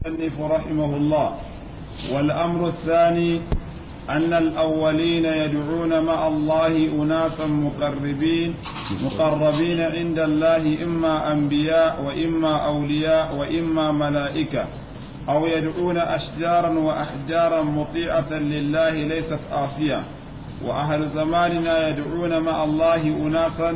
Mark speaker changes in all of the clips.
Speaker 1: المصنف رحمه الله والأمر الثاني أن الأولين يدعون مع الله أناسا مقربين مقربين عند الله إما أنبياء وإما أولياء وإما ملائكة أو يدعون أشجارا وأحجارا مطيعة لله ليست آفية وأهل زماننا يدعون مع الله أناسا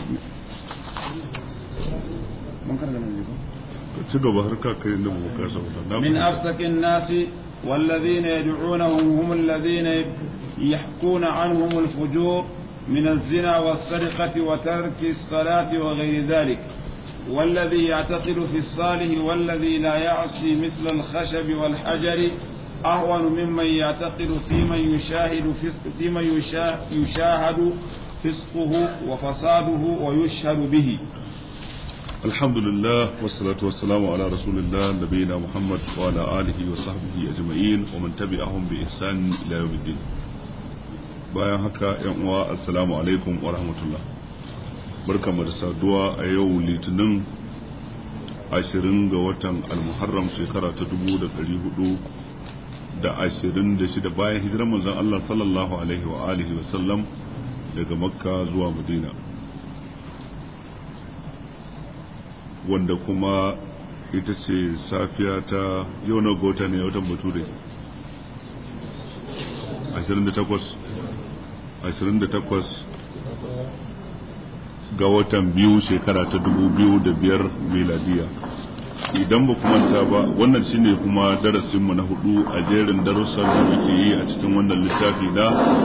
Speaker 1: من أفسك الناس والذين يدعونهم هم الذين يحكون عنهم الفجور من الزنا والسرقة وترك الصلاة وغير ذلك والذي يعتقد في الصالح والذي لا يعصي مثل الخشب والحجر أهون ممن يعتقد في من يشاهد في من يشاهد فسقه وفساده ويشهد به
Speaker 2: الحمد لله والصلاة والسلام على رسول الله نبينا محمد وعلى آله وصحبه أجمعين ومن تبعهم بإحسان إلى يوم الدين bayan haka yan uwa assalamu alaikum wa rahmatullah barkamu da saduwa a yau litinin ashirin ga watan almuharram shekara ta dubu da ɗari hudu da ashirin da shida bayan hijirar manzon Allah sallallahu alaihi wa alihi wa sallam daga makka zuwa madina wanda kuma ita ce safiya ta yau na gota ne watan bature 28 ga watan biyu shekara ta 2005 miladiya idan ba manta ba wannan shine kuma darasinmu na hudu a jerin darussan da muke yi a cikin wannan littafi na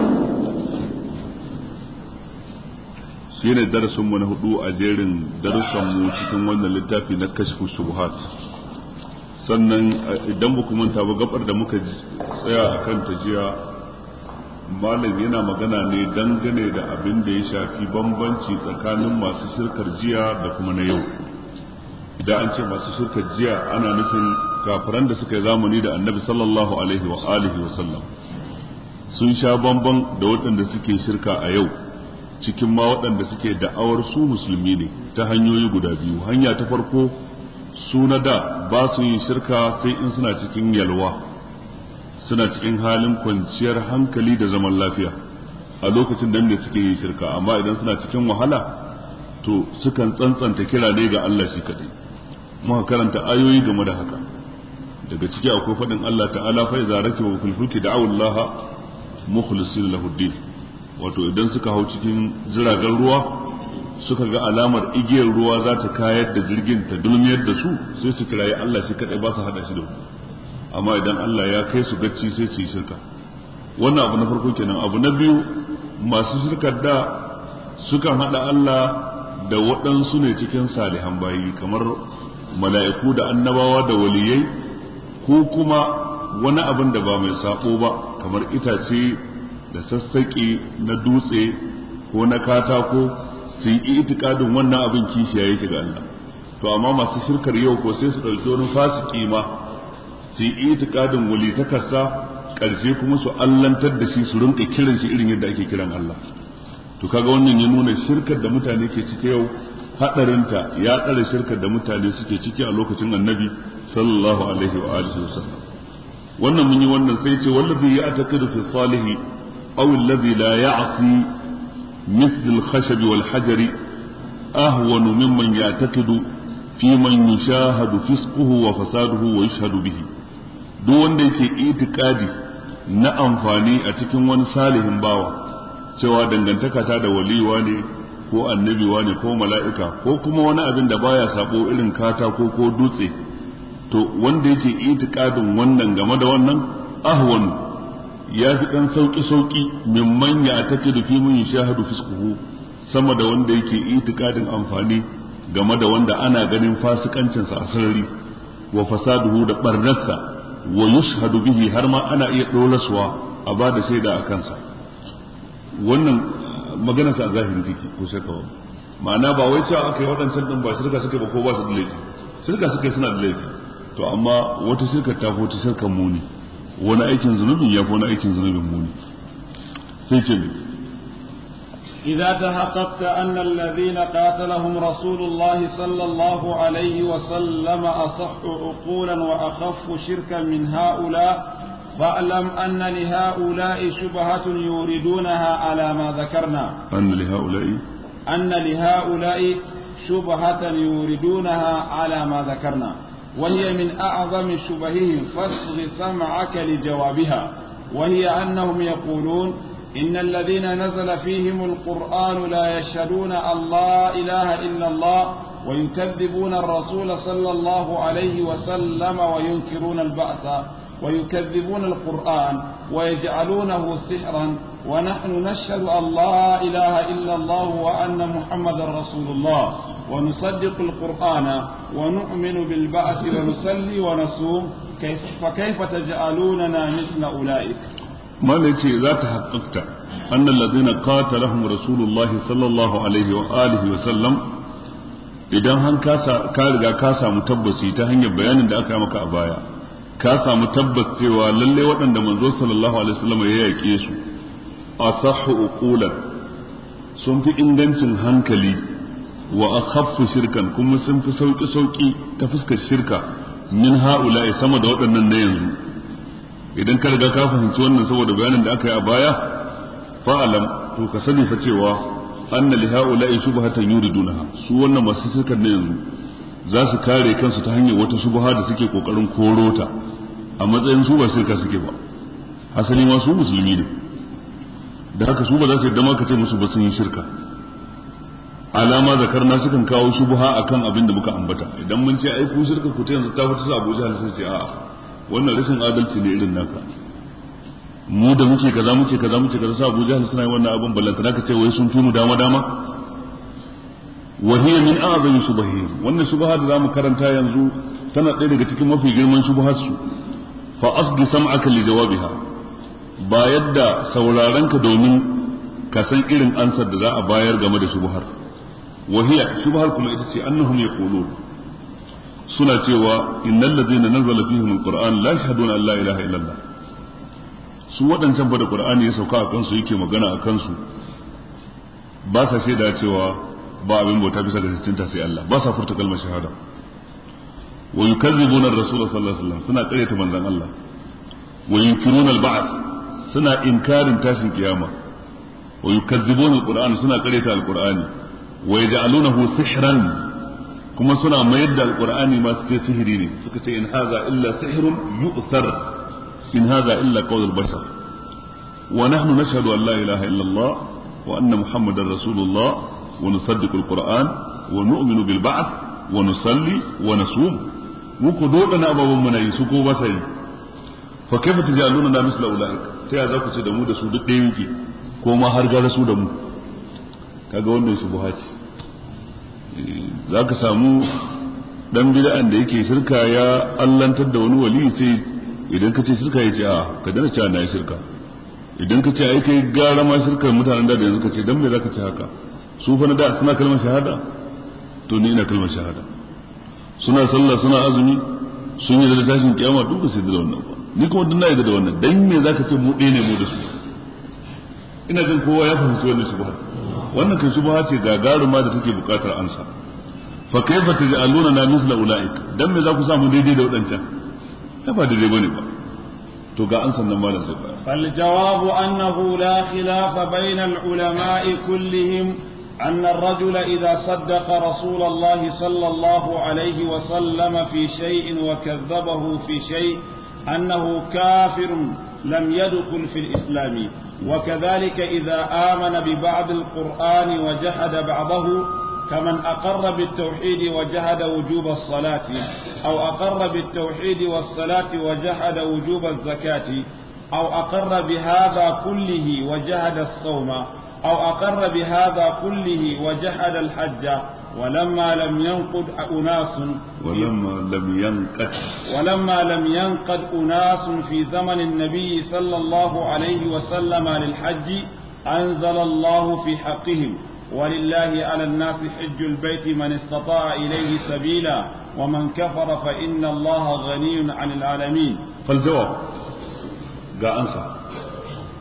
Speaker 2: shi ne darasinmu na hudu a jerin darussanmu cikin wannan littafi na kashfu shubuhat sannan idan ba manta ba gabar da muka tsaya a kan jiya malam yana magana ne dangane da abin da ya shafi bambanci tsakanin masu shirkar jiya da kuma na yau idan an ce masu shirkar jiya ana nufin kafiran da suka yi zamani da annabi sallallahu alaihi wa alihi wa sallam sun sha bamban da waɗanda suke shirka a yau cikin ma waɗanda suke da'awar su musulmi ne ta hanyoyi guda biyu hanya ta farko su na da ba su yin shirka sai in suna cikin yalwa suna cikin halin kwanciyar hankali da zaman lafiya a lokacin da ne suke yin shirka amma idan suna cikin wahala to sukan tsantsanta kira ne ga Allah shi kaɗai muka karanta ayoyi game da haka daga ciki akwai faɗin Allah ta'ala fa iza rakibu fil fulki da'u Allah mukhlisina lahu din wato idan suka hau cikin jiragen ruwa suka ga alamar igiyar ruwa za ta kayar da jirgin ta dulmiyar da su sai su kirayi Allah shi kadai ba su hada shi da ku amma idan Allah ya kai su gacci sai su yi shirka wannan abu na farko kenan abu na biyu masu shirkar da sukan hada Allah da waɗansu ne cikin salihan bayi kamar mala'iku da annabawa da waliyai ko kuma wani abin da ba mai sabo ba kamar itace da sassaƙi na dutse ko na katako su yi itikadin wannan abin kishiya yake ga Allah to amma masu shirkar yau ko sai su ɗauki wani fasiki ma su yi itikadin walitakarsa ƙarshe kuma su allantar da shi su rinka kiran shi irin yadda ake kiran Allah to kaga wannan ya nuna shirkar da mutane ke ciki yau hadarinta ya tsare shirkar da mutane suke ciki a lokacin annabi sallallahu alaihi wa alihi wasallam wannan mun yi wannan sai ce wallazi ya ataqidu fi salihi أو الذي لا يعصي مثل الخشب والحجر أهون ممن يعتقد في من يشاهد فسقه وفساده ويشهد به duk wanda yake itikadi na amfani a cikin wani salihin bawa cewa dangantaka ta da waliwa ne ko annabiwa ne ko mala'ika ko kuma wani abin da baya sabo irin katako ko dutse to wanda yake itikadin wannan game da wannan ahwanu ya fi ɗan sauƙi-sauƙi mimman ya take da fi mun shahadu fiskuhu sama da wanda yake itikadin amfani game da wanda ana ganin fasikancinsa a sarari wa fasaduhu da barnarsa wa yushhadu bihi har ma ana iya ɗoraswa a ba da shaida a kansa wannan maganarsa a zahirin take ko shakka ba ma'ana ba wai cewa aka yi waɗancan ɗin ba shirka suka ba ko ba su da laifi shirka suka suna da laifi to amma wata shirkar ta fi wata shirkar muni wani aikin zunubin ya fi wani aikin zunubin muni sai ce ne
Speaker 1: إذا تحققت أن الذين قاتلهم رسول الله صلى الله عليه وسلم أصح عقولا وأخف شركا من هؤلاء فاعلم أن لهؤلاء شبهة يوردونها على ما ذكرنا
Speaker 2: أن لهؤلاء
Speaker 1: أن لهؤلاء شبهة يوردونها على ما ذكرنا وهي من أعظم شبههم فاصغ سمعك لجوابها وهي أنهم يقولون إن الذين نزل فيهم القرآن لا يشهدون أن لا إله إلا الله ويكذبون الرسول صلى الله عليه وسلم وينكرون البعث ويكذبون القرآن ويجعلونه سحرا ونحن نشهد أن لا إله إلا الله وأن محمدا رسول الله ونصدق القرآن ونؤمن بالبعث ونصلي ونصوم كيف فكيف تجعلوننا مثل أولئك
Speaker 2: ما نتي إذا تحققت أن الذين قاتلهم رسول الله صلى الله عليه وآله وسلم idan han ka riga ka samu tabbaci ta hanyar bayanin da aka yi maka a baya ka samu tabbas cewa lalle waɗanda manzo sallallahu alaihi wasallam ya yaƙe su asahhu uqulan sun fi ingancin hankali wa akhaffu shirkan kuma sun fi sauki sauki ta fuskar shirka min haula'i sama da waɗannan na yanzu idan ka riga ka fahimci wannan saboda bayanin da aka yi a baya fa'alam to ka sani fa cewa anna li haula'i shubhatan yuridunaha su wannan masu shirkan na yanzu za su kare kansu ta hanyar wata shubha da suke kokarin korota a matsayin su ba shirka suke ba asali ma su musulmi ne da haka su ba za su yadda ma ka ce musu ba sun yi shirka alama zakarna sukan kawo shubha akan abin da muka ambata idan mun ce ai ku shirka ku ta yanzu ta fita sa Abu Jahal sai ce a'a wannan rashin adalci ne irin naka mu da muke kaza muke kaza muke kaza sa Abu Jahal suna yi wannan abin ballantana ka ce wai sun fi mu dama dama wa hiya min a'zami shubahihim wannan shubha da zamu karanta yanzu tana ɗaya daga cikin mafi girman shubhar su fa asgi sam'aka li jawabiha ba yadda sauraron ka domin ka san irin ansar da za a bayar game da shubhar wa hiya shubhar kuma ita ce annahum yaqulun suna cewa innal ladzina nazala fihim alquran la yashhaduna an la ilaha illallah su waɗancan fa da qur'ani ya sauka a kansu yake magana a kansu ba sa shaida cewa ba abin bauta bisa ga cinta sai Allah ba sa furta kalmar shahada wa yukazzibuna ar-rasul sallallahu alaihi wasallam suna ƙaryata manzon Allah wa yunkiruna al-ba'th suna inkarin tashin kiyama wa yukazzibuna al-qur'an suna ƙaryata al-qur'ani wa yaj'alunahu sihran kuma suna mayar da al-qur'ani ma su ce sihiri ne suka ce in haza illa sihrun yu'thar in haza illa qawl al-bashar wa nahnu nashhadu an la ilaha illa Allah wa anna muhammadar rasulullah ونصدق القرآن ونؤمن بالبعث ونصلي ونصوم muku dodana ababen mana yi su ko ba sa yi fa kaifa tajaluna na misla ulaik ta ya za ku ce da mu da su duk ɗaya yake ko ma har gara su da mu kaga wannan su buhaci za ka samu dan bid'an da yake shirka ya allantar da wani wali sai idan ka ce shirka ya ce a ka dana cewa na yi shirka idan ka ce ai kai gara ma shirkar mutanen da yanzu ka ce dan me za ka ce haka su fa na da suna kalmar shahada to ni ina kalmar shahada suna sallah suna azumi sun yi da tashin kiyama duk ba su da wannan ba ni kuma duk na yi da wannan dan me zaka ce mu ɗaya ne mu da su ina jin kowa ya fahimci wannan shubha wannan kai shubha ce gagaruma da take buƙatar ansa fa kaifa taj'aluna na misla ulaik dan me za ku samu daidai da wadancan ta ba daidai bane ba to ga ansan nan malam zai bayar
Speaker 1: فالجواب أنه لا خلاف بين العلماء كلهم أن الرجل إذا صدق رسول الله صلى الله عليه وسلم في شيء وكذبه في شيء أنه كافر لم يدخل في الإسلام وكذلك إذا آمن ببعض القرآن وجحد بعضه كمن أقر بالتوحيد وجحد وجوب الصلاة أو أقر بالتوحيد والصلاة وجحد وجوب الزكاة أو أقر بهذا كله وجحد الصوم أو أقر بهذا كله وجحد الحج ولما لم ينقد أناس
Speaker 2: ولما لم ينقد
Speaker 1: ولما لم ينقد أناس في زمن النبي صلى الله عليه وسلم للحج أنزل الله في حقهم ولله على الناس حج البيت من استطاع إليه سبيلا ومن كفر فإن الله غني عن العالمين
Speaker 2: فالجواب ga ansa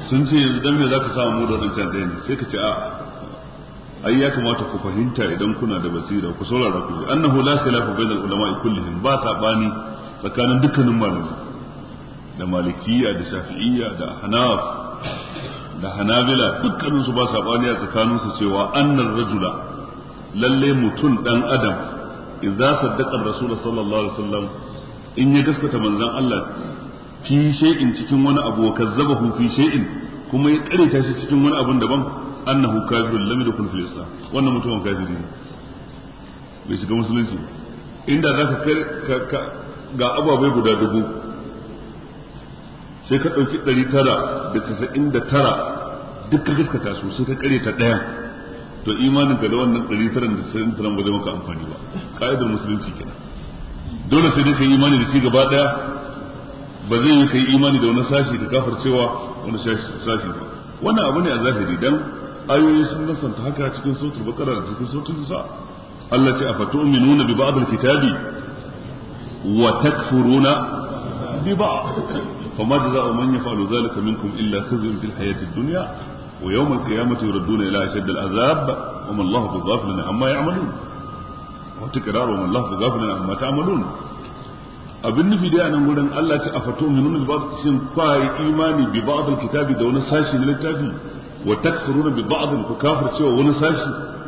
Speaker 2: sun ce yanzu dan me zaka samu mu da wadancan ɗaya ne sai ka ce a ai ya kamata ku fahimta idan kuna da basira ku saurara ku ji annahu la khilafa bainal ulama kullihim ba sabani tsakanin dukkanin malamai da malikiya da shafi'iyya da hanaf da hanabila dukkanin su ba sabani a tsakanin su cewa annar rajula lalle mutum dan adam idza saddaqa rasul sallallahu alaihi wasallam in ya gaskata manzon Allah fi shay'in cikin wani abu wa kazzabahu fi shay'in kuma ya kareta shi cikin wani abun daban annahu kafirun lam yadkhul fil islam wannan mutumin kafiri ne bai shiga musulunci inda zaka kai ga ababai guda dubu sai ka ɗauki ɗari tara da casa'in da tara duk ka gaskata su sai ka kare ta ɗaya to imanin ka da wannan ɗari tara da casa'in da tara ba zai maka amfani ba ka'idar musulunci kenan dole sai dai ka yi imani da ci gaba ɗaya ba zai yi ka yi imani da wani sashi ka kafar cewa wani sashi ba wannan abu ne a zahiri dan ayoyi sun nasanta haka cikin sautul bakara da cikin sautul nisa Allah ce afatu'minuna bi ba'd al-kitabi wa takfuruna bi ba'd fama jazaa'u man yaf'alu dhalika minkum illa khizyun fil hayati ad-dunya wa yawm al-qiyamati yuradduna ila ashadd al-'adhab wa ma Allahu bighafilin amma ya'malun wa tikraru wa ma Allahu bighafilin amma ta'malun abin nufi da nan gurin Allah ce afatu'minuna bi ba'd shin kai imani bi ba'd al-kitabi da wani sashi na littafi wa takfuruna bi ba'd ku kafir cewa wani sashi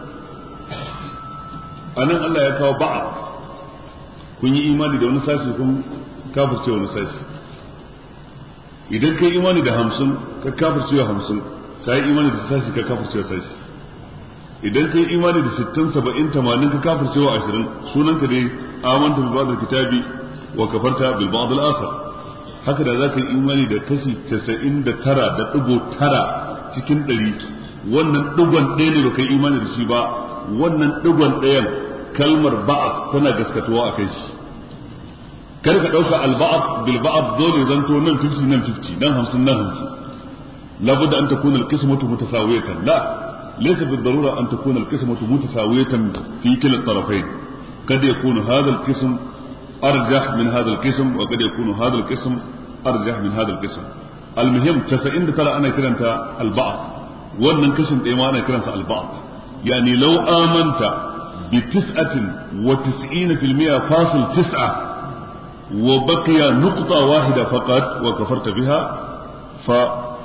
Speaker 2: anan Allah ya kawo ba'a kun yi imani da wani sashi kun kafir cewa wani sashi idan kai imani da hamsin ka kafir cewa hamsin ka yi imani da sashi ka kafir cewa sashi idan kai imani da sittin saba'in tamanin ka kafir cewa ashirin sunan ka dai amanta bi ba'd kitabi wa kafarta bil ba'd al-akhar haka da za ka yi imani da kashi casa'in da tara da ɗigo tara cikin ɗari wannan ɗigon ɗaya ne baka yi imani da shi ba wannan ɗigon ɗayan kalmar ba'ab tana gaskatuwa a kai shi kar ka ɗauka alba'ab bil ba'ab dole zanto nan 50 nan 50 nan 50 nan 50 labudda an takuna alqismatu mutasawiyatan la laysa بالضروره ان تكون القسمه متساويه في كلا الطرفين قد يكون هذا القسم ارجح من هذا القسم وقد يكون هذا القسم ارجح من هذا القسم المهم 99 ana kiranta alba'd wannan kashin ɗaya ma ana kiransa alba'd yani law amanta bi tis'atin wa tis'ina fil mi'a fasil tis'a wa baqiya nuqta wahida faqat wa kafarta biha fa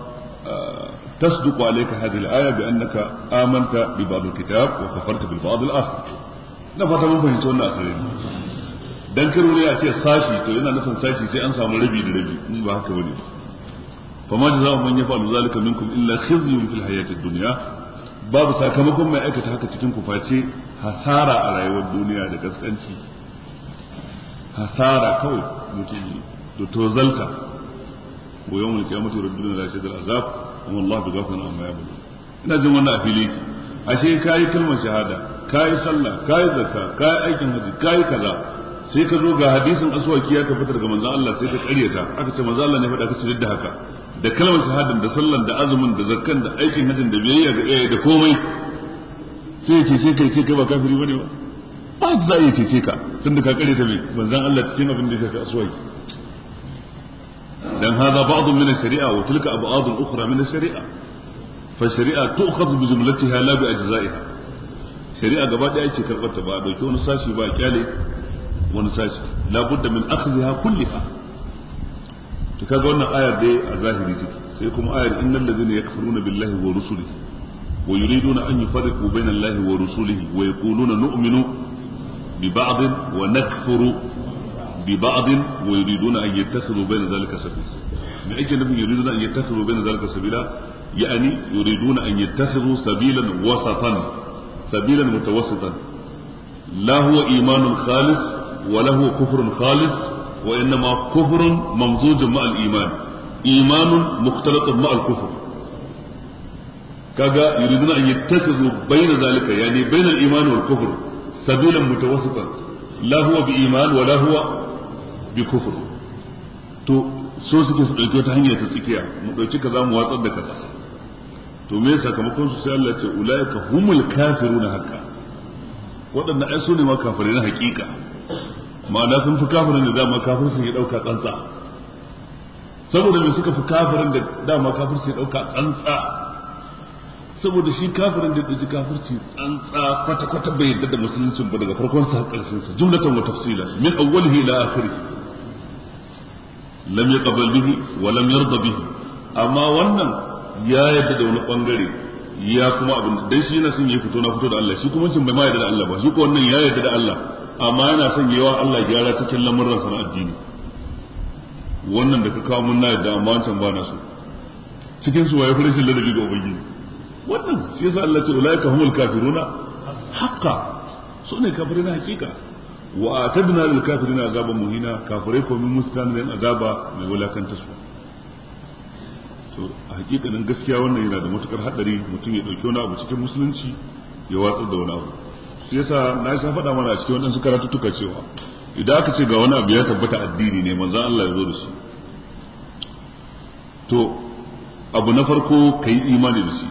Speaker 2: تصدق عليك هذه الآية بأنك آمنت ببعض الكتاب وكفرت بالبعض الآخر نفت من فهمت wannan asirin dan karo ne a ce sashi to yana nufin sashi sai an samu rabi da rabi ba haka bane فما جزاء من يفعل ذلك منكم إلا خزي في الحياة الدنيا babu sakamakon mai aikata haka cikin ku face hasara a rayuwar duniya da gaskanci hasara kawai mutum da tozalta wa yawon mulki ya mutu rabbina da shaidar azab amma Allah bi gafana amma ya bulu ina jin wannan a fili ashe kayi kalmar shahada kayi sallah kayi zakka kayi aikin haji kayi kaza sai ka zo ga hadisin aswaki ya tabbata daga manzon Allah sai ka karyata aka ce manzon Allah ne faɗa ka ce da haka da kalmar shahadan da sallan da azumin da zakkan da aikin hajjin da biyayya ga iyaye da komai sai ya cece kai ce kai ba kafiri bane ba ba za a cece ka tunda ka kare ta mai manzon Allah cikin abin da ya shafi aswaki dan hada ba'd min ash-shari'a wa tilka ab'ad ukhra min ash-shari'a fa shari'a tu'khadhu bi jumlatiha la bi ajza'iha shari'a gaba daya ce karbar ta ba dauki wani sashi ba kyale wani sashi la budda min akhdhiha kulliha to kaga wannan ayar dai a zahiri take sai kuma ayar innal ladhina yakfuruna billahi wa rusulihi wa yuriduna an yufarriqu bayna allahi wa rusulihi wa yaquluna nu'minu bi ba'd wa nakfuru bi ba'd wa yuriduna an yattakhidhu bayna dhalika sabila me ake nufin yuriduna an yattakhidhu bayna dhalika sabila yani yuriduna an yattakhidhu sabilan wasatan sabilan mutawassitan la huwa imanun khalis wa la huwa kufrun khalis وإنما كفر ممزوج مع الإيمان إيمان مختلط مع الكفر كاغا يريدون أن يتخذوا بين ذلك يعني بين الإيمان والكفر سبيلا متوسطا لا هو بإيمان ولا هو بكفر to so suke su ɗauki wata hanya ta tsakiya mu ɗauki kaza mu watsar da kaza to me sakamakon su sai Allah ya ce ulaika humul kafiruna haqqa waɗannan ai su ne ma kafirai na haƙiƙa ma'ana sun fi kafirin da dama kafir sun yi ɗauka tsantsa saboda me suka fi kafirin da dama kafirci ya dauka tsantsa saboda shi kafirin da ɗauki kafirci tsantsa kwata kwata bai yadda da musuluncin ba daga farkon sa ƙarshen sa jumlatan wa tafsila min awwalihi ila akhirih lam yaqbal bihi wa lam yarda bihi amma wannan ya yadda da wani bangare ya kuma abin dan shi yana son ya fito na fito da Allah shi kuma cin bai ma yadda da Allah ba shi ko wannan ya yadda da Allah amma yana son yawa Allah gyara cikin lamuran sa na addini wannan da ka kawo mun na yadda amma wancan ba na so cikin su waye farin ladabi ga ubangiji wannan shi yasa Allah ce ulaika humul kafiruna haqqa su ne kafirai na hakika wa atadna lil kafirina azaban muhina kafirai ko min mustanin azaba mai wulakanta su to a hakikanin gaskiya wannan yana da matukar hadari mutum ya dauki wani abu cikin musulunci ya watsar da wani abu shi yasa na sha faɗa mana a cikin waɗansu karatuttuka cewa idan aka ce ga wani abu ya tabbata addini ne manzon Allah ya zo da shi to abu na farko ka yi imani da shi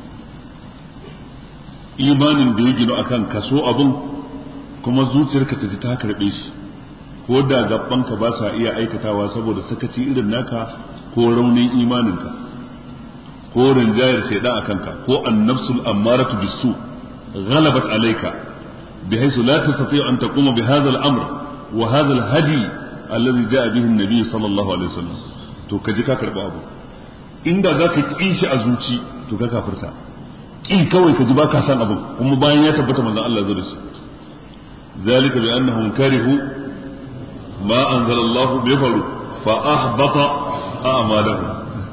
Speaker 2: imanin da ya gino akan kaso abin kuma zuciyarka ta ji ta karɓe shi ko da gabanka ba sa iya aikatawa saboda sakaci irin naka ko raunin imaninka ko rinjayar shaidan a kanka ko annafsul ammaratu bisu ghalabat alayka بحيث لا تستطيع أن تقوم بهذا الأمر وهذا الهدي الذي جاء به النبي صلى الله عليه وسلم to ka ji ka karɓi abu inda za ka ƙi shi a zuci to ka kafirta ƙi kawai ka ji ba ka san abin kuma bayan ya tabbata manzon Allah zai da shi zalika bi annahum karihu ma anzalallahu bi faru fa ahbata a'malahum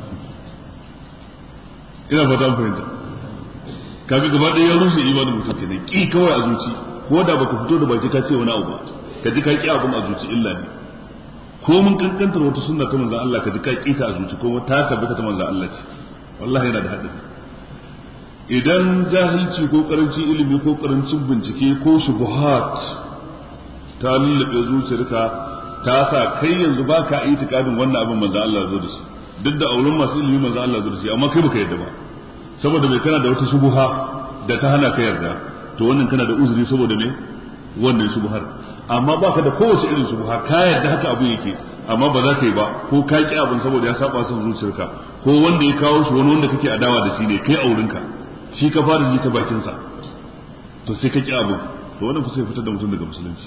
Speaker 2: ina fata an fahimta kaga gaba ɗaya ya rushe imanin mutum kenan ƙi kawai a zuci ko da baka fito da baki ka ce wani abu ba ka ji ka ƙi abin a zuci illa ne ko mun kankantar wata sunna ta manzon Allah ka ji ka ƙi ta a zuci ko ta tabbata ta manzon Allah ce wallahi yana da haɗari idan jahilci ko karancin ilimi ko karancin bincike ko shubuhat ta lullube zuciyarka ta sa kai yanzu baka itikadin wannan abin manzon Allah zo da shi duk da auren masu ilimi manzon Allah zo da shi amma kai baka yadda ba saboda mai kana da wata shubuha da ta hana ka yarda to wannan kana da uzuri saboda me wannan shubuhar amma baka da kowace irin shubuha ka yarda haka abu yake amma ba za ka yi ba ko ka ki abin saboda ya saba son zuciyarka ko wanda ya kawo shi wani wanda kake adawa da shi ne kai aurinka shi ka fara ji ta bakin sa to sai ka ki abu to wannan fa sai fitar da mutum daga musulunci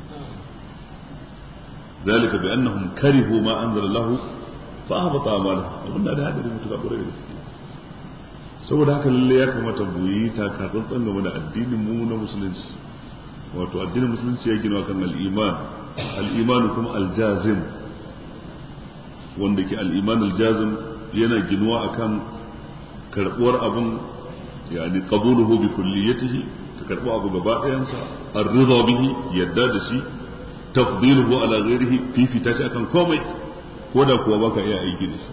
Speaker 2: ذلك بأنهم كرهوا ما أنزل الله فأهبط أعمالهم وقلنا هذا هذا المتبع قريب saboda haka lalle ya kamata mu yi takatsantsan game da addinin mu na musulunci wato addinin musulunci ya gina kan al-iman al-iman kuma al-jazim wanda ke al-iman al-jazim yana ginuwa akan karbuwar abun yani qabuluhu bi kulliyatihi ka karbu abu gaba ɗayansa ar-ridha bihi yadda da shi tafdiluhu ala ghairihi fifita shi akan komai ko da kuwa baka iya aiki da shi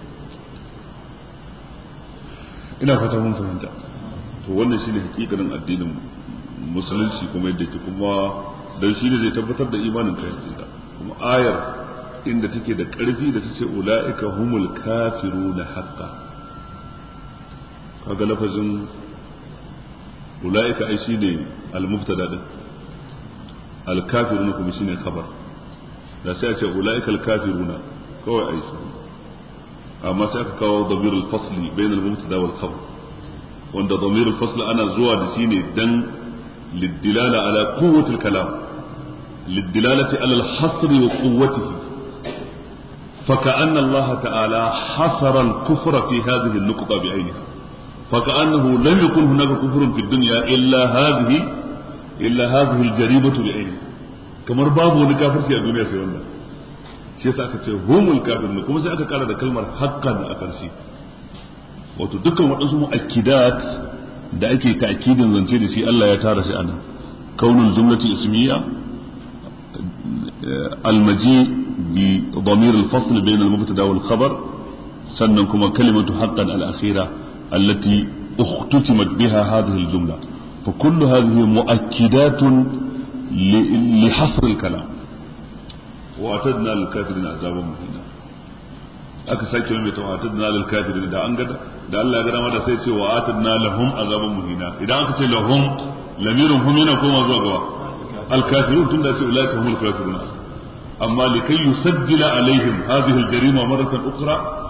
Speaker 2: ina fata mun fahimta to wannan shine hakikanin addinin musulunci kuma yadda ke kuma dan shi ne zai tabbatar da imanin ka yanzu da kuma ayar inda take da ƙarfi da tace ulaika humul kafiruna haqqan kaga lafazin ulaika ai shine al-mubtada din al-kafiruna kuma shine khabar da sai a ce ulaika al-kafiruna kawai ai shi amma sai aka kawo damir al-fasli bain al-mubtada wal khabar wanda damir al-fasl ana zuwa da shi ne dan lidilala ala quwwati al-kalam lidilalati ala al-hasr wa quwwatihi فكأن الله تعالى حصر الكفر في هذه النقطة بعينها فكأنه لم يكن هناك كفر في الدنيا إلا هذه إلا هذه الجريمة بعينها كما باب ونكافر في الدنيا في الله shi yasa aka ce humul kafirun kuma sai aka kara da kalmar haqqan a ƙarshe wato dukkan waɗansu mu'akkidat da ake ta'kidin zance da shi Allah ya tara shi anan kaunul jumlati ismiya almaji bi damir al-fasl bain al-mubtada wal khabar sannan kuma kalimatu haqqan al-akhira allati اختتمت بها هذه الجملة فكل هذه مؤكدات لحصر الكلام واتدنا للكافرين عذابا مهينا aka sake mai ta atadna lil kafirin da an gada da Allah ya gada mata sai ce wa atadna lahum azaban muhina idan aka ce lahum lamirun hum yana koma zuwa gaba al kafirun tunda ce ulaika humul kafirun amma likai yusajjila alaihim hadhihi al jarima maratan ukhra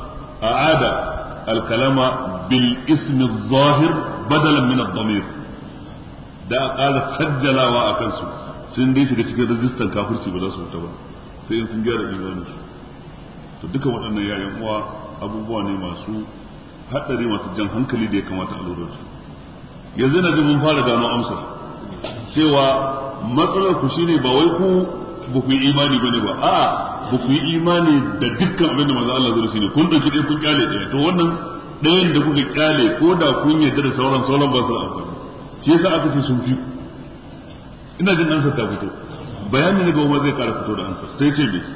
Speaker 2: a'ada al-kalama bil ismi zahir badalan min ad-damir da a ƙara sajjalawa a kansu sun dai shiga cikin rajistan kafirci ba za su fita ba sai in sun gyara imanin su to duka waɗannan yayan uwa abubuwa ne masu haɗari masu jan hankali da ya kamata a lura su yanzu na ji mun fara gano amsar cewa matsalar ku shine ba wai ku ba ku yi imani bane ba a'a ba ku yi imani da dukkan abin da manzo Allah zai shine kun dauki ɗaya kun kyale ɗaya to wannan ɗayan da kuka kyale ko da kun yarda da sauran sauran ba su da amfani shi yasa aka ce sun fi ina jin ansar ta fito bayani ne gaba zai kara fito da ansar sai ce me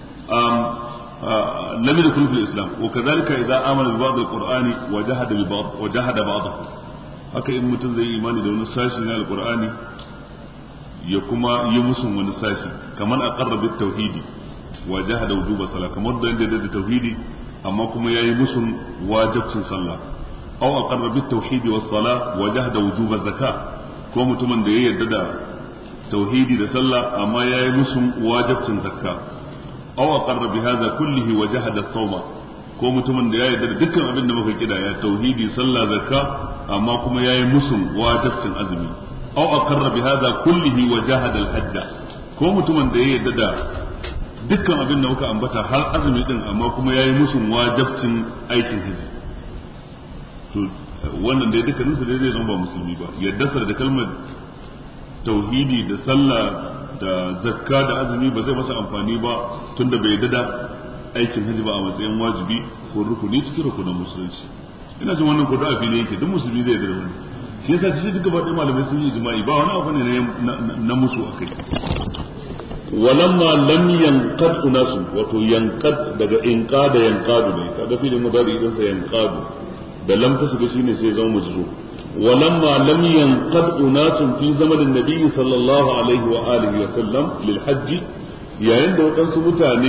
Speaker 2: lam yadkhul fil islam wa kadhalika idza amana bi ba'd al-qur'ani wa jahada bi ba'd wa jahada ba'dahu haka in mutum zai yi imani da wani sashi na al-qur'ani ya kuma yi musun wani sashi kamar aqarra bit tauhidi wa jahada wujuba salat kamar da yadda da tauhidi amma kuma yayi musun wajibcin sallah aw aqarra bit tauhidi was salah wa jahada wujuba zakat ko mutumin da ya yarda da tauhidi da sallah amma yayi musun wajibcin zakka aw aqarra bi hadha kullihi wa jahada sawma ko mutumin da ya yarda da dukkan abin da muka kida ya tauhidi sallah zakka amma kuma yayi musun wajibcin azumi aw aqarra bi hadha kullihi wa jahada al-hajj ko mutumin da ya yarda da dukkan abin da muka ambata har azumi din amma kuma yayi musun wajibcin aikin haji to wannan dai dukkanin su dai zai zama ba musulmi ba yadda da kalmar tauhidi da sallah da zakka da azumi ba zai masa amfani ba tunda bai yadda da aikin haji ba a matsayin wajibi ko rukuni cikin rukunin musulunci ina jin wannan ko da ne yake duk musulmi zai yarda da wannan shi yasa shi duka ba malamai sun yi ijma'i ba wani abu ne na musu akai walamma lam yanqad unasu wato yanqad daga inqada yanqadu ne kaga filin mudari idan sa yanqadu da lam ta shiga shine sai zama majzu walamma lam yanqad unasu fi zamanin nabi sallallahu alaihi wa alihi wa sallam lil hajj yayin da wadansu mutane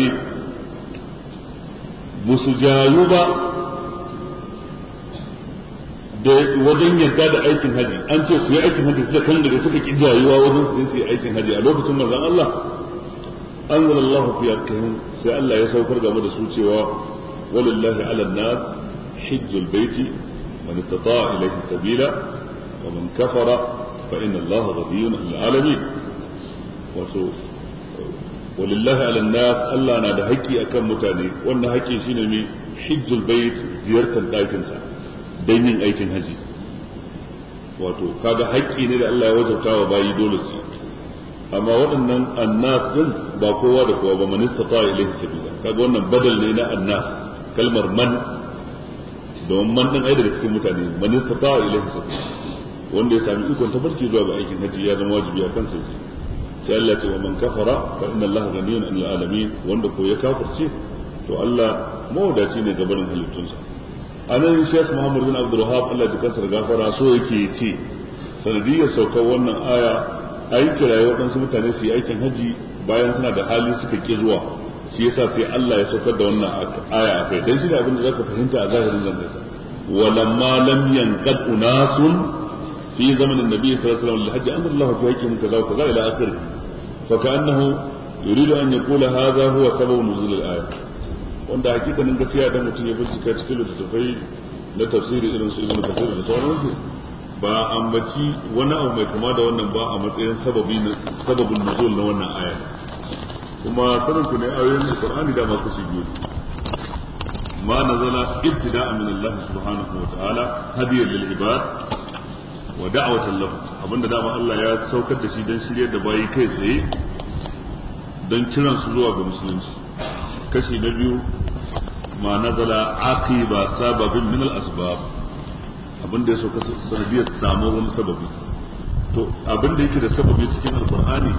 Speaker 2: musu jayu ba da wajen yarda da aikin haji an ce ku yi aikin haji suka kan daga suka ki jayuwa wajen su yi aikin haji a lokacin manzon Allah anzala Allah fi haqqihim sai Allah ya saukar game da su cewa walillahi ala nas hajjul baiti man istata'a ilayhi sabila wa man kafara fa inna Allah ghaniyyun 'anil 'alamin wato walillahi ala nas Allah na da haƙƙi akan mutane wannan haƙƙi shine mai hajjul bait ziyartar ɗakin sa don yin aikin haji wato kaga haƙƙi ne da Allah ya wajabta wa bayi dole su amma waɗannan annas din ba kowa da kowa ba man istata ilayhi sabila kaga wannan badal ne na annas kalmar man don man din ai daga cikin mutane man istata ilayhi sabila wanda ya sami ikon tabarki zuwa ga aikin haji ya zama wajibi a kansa sai Allah ya ce wa man kafara fa inna Allah ghaniyun 'anil alamin wanda ko ya kafirce to Allah mawadaci ne gabanin halittunsa anan Sheikh Muhammad bin Abdul Wahhab Allah ya kasar gafara so yake ce sanadiyar saukar wannan aya ai kiraye waɗansu mutane su yi aikin haji bayan suna da hali suka ki zuwa shi yasa sai Allah ya saukar da wannan aya a kai dan shi da abin da zaka fahimta a zahirin zangarsa walamma lam yanqad unasun fi zamanin nabi sallallahu alaihi wasallam alhaji anzal Allah fi haqqihim kaza wa kaza ila akhir fa ka'annahu yuridu an yaqula hadha huwa sababu nuzul al-aya wanda hakikanin gaskiya da mutum ya bincika cikin littattafai na tafsiri irin su ibnu kasir da sauransu ba ambaci wani abu mai kama da wannan ba a matsayin sababi sababin nuzul na wannan aya kuma sanin ku ne ayoyin alqur'ani da ma kashi biyu ma nazala ibtida'a min Allah subhanahu wa ta'ala hadiyan lil ibad wa da'watan lahu abinda dama Allah ya saukar da shi dan shiryar da bayi kai tsaye dan kiran su zuwa ga musulunci kashi na biyu ma nazala aqiba sababin min al asbab abin da ya sauka sanadiyar samu wani sababi to abin da yake da sababi cikin alqur'ani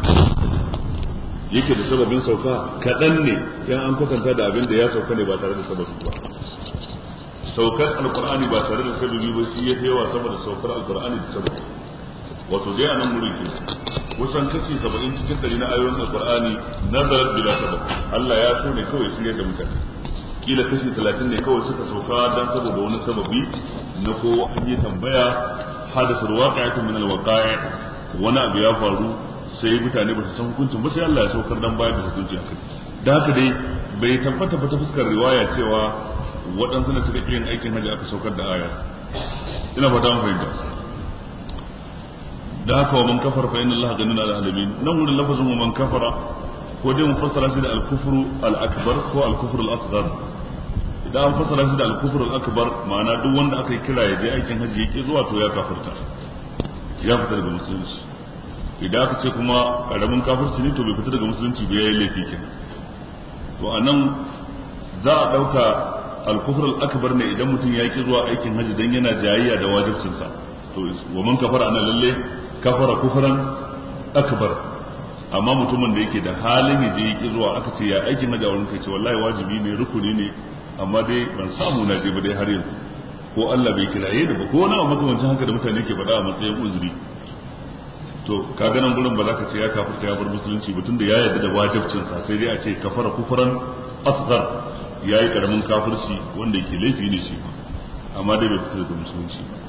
Speaker 2: yake da sababin sauka kaɗan ne yan an kwatanta da abin da ya sauka ne ba tare da sababi ba saukar alqur'ani ba tare da sababi ba shi ya fi yawa sama da saukar alqur'ani da sababi wato dai a nan wurin ke kusan kashi saba'in cikin ɗari na ayoyin alqur'ani nazarar bila sabab Allah ya so ne kawai shirya da mutane kila kashi talatin ne kawai suka sauka dan saboda wani sababi na ko an yi tambaya hadasar waqi'atun min alwaqa'i wani abu ya faru sai mutane ba su san hukuncin ba sai Allah ya saukar dan bayar da hukunci a kai da haka dai bai tabbata ba ta fuskar riwaya cewa waɗansu ne suka yin aikin hajji aka saukar da aya ina fata mun fahimta da haka wa man kafara fa inna allaha ganuna ala alamin nan wurin lafazin wa man kafara ko dai mu fassara shi da al-kufru al-akbar ko al-kufru al-asghar idan an fassara shi da al-kufru al-akbar ma'ana duk wanda aka yi kira ya je aikin hajji yake zuwa to ya kafirta ya fita daga musulunci idan aka ce kuma karamin kafirci ne to bai fita daga musulunci ba yayi laifi kenan to anan za a dauka al-kufr al-akbar ne idan mutum ya ki zuwa aikin hajji dan yana jayayya da wajibcin sa to wa man kafara ana lalle kafara kufran akbar amma mutumin da yake da halin yaje yaki zuwa aka ce ya aikin hajji a wurin kai ce wallahi wajibi ne rukuni ne amma dai ban samu na je ba dai har yanzu ko Allah bai kiraye da ba ko wani abu makamancin haka da mutane ke faɗa a matsayin uzuri to ka nan gurin ba za ka ce ya kafirta ya bar musulunci ba tunda ya yarda da wajibcin sa sai dai a ce kafara kufran asghar yayi karamin kafirci wanda yake laifi ne shi ba amma dai bai fita daga musulunci ba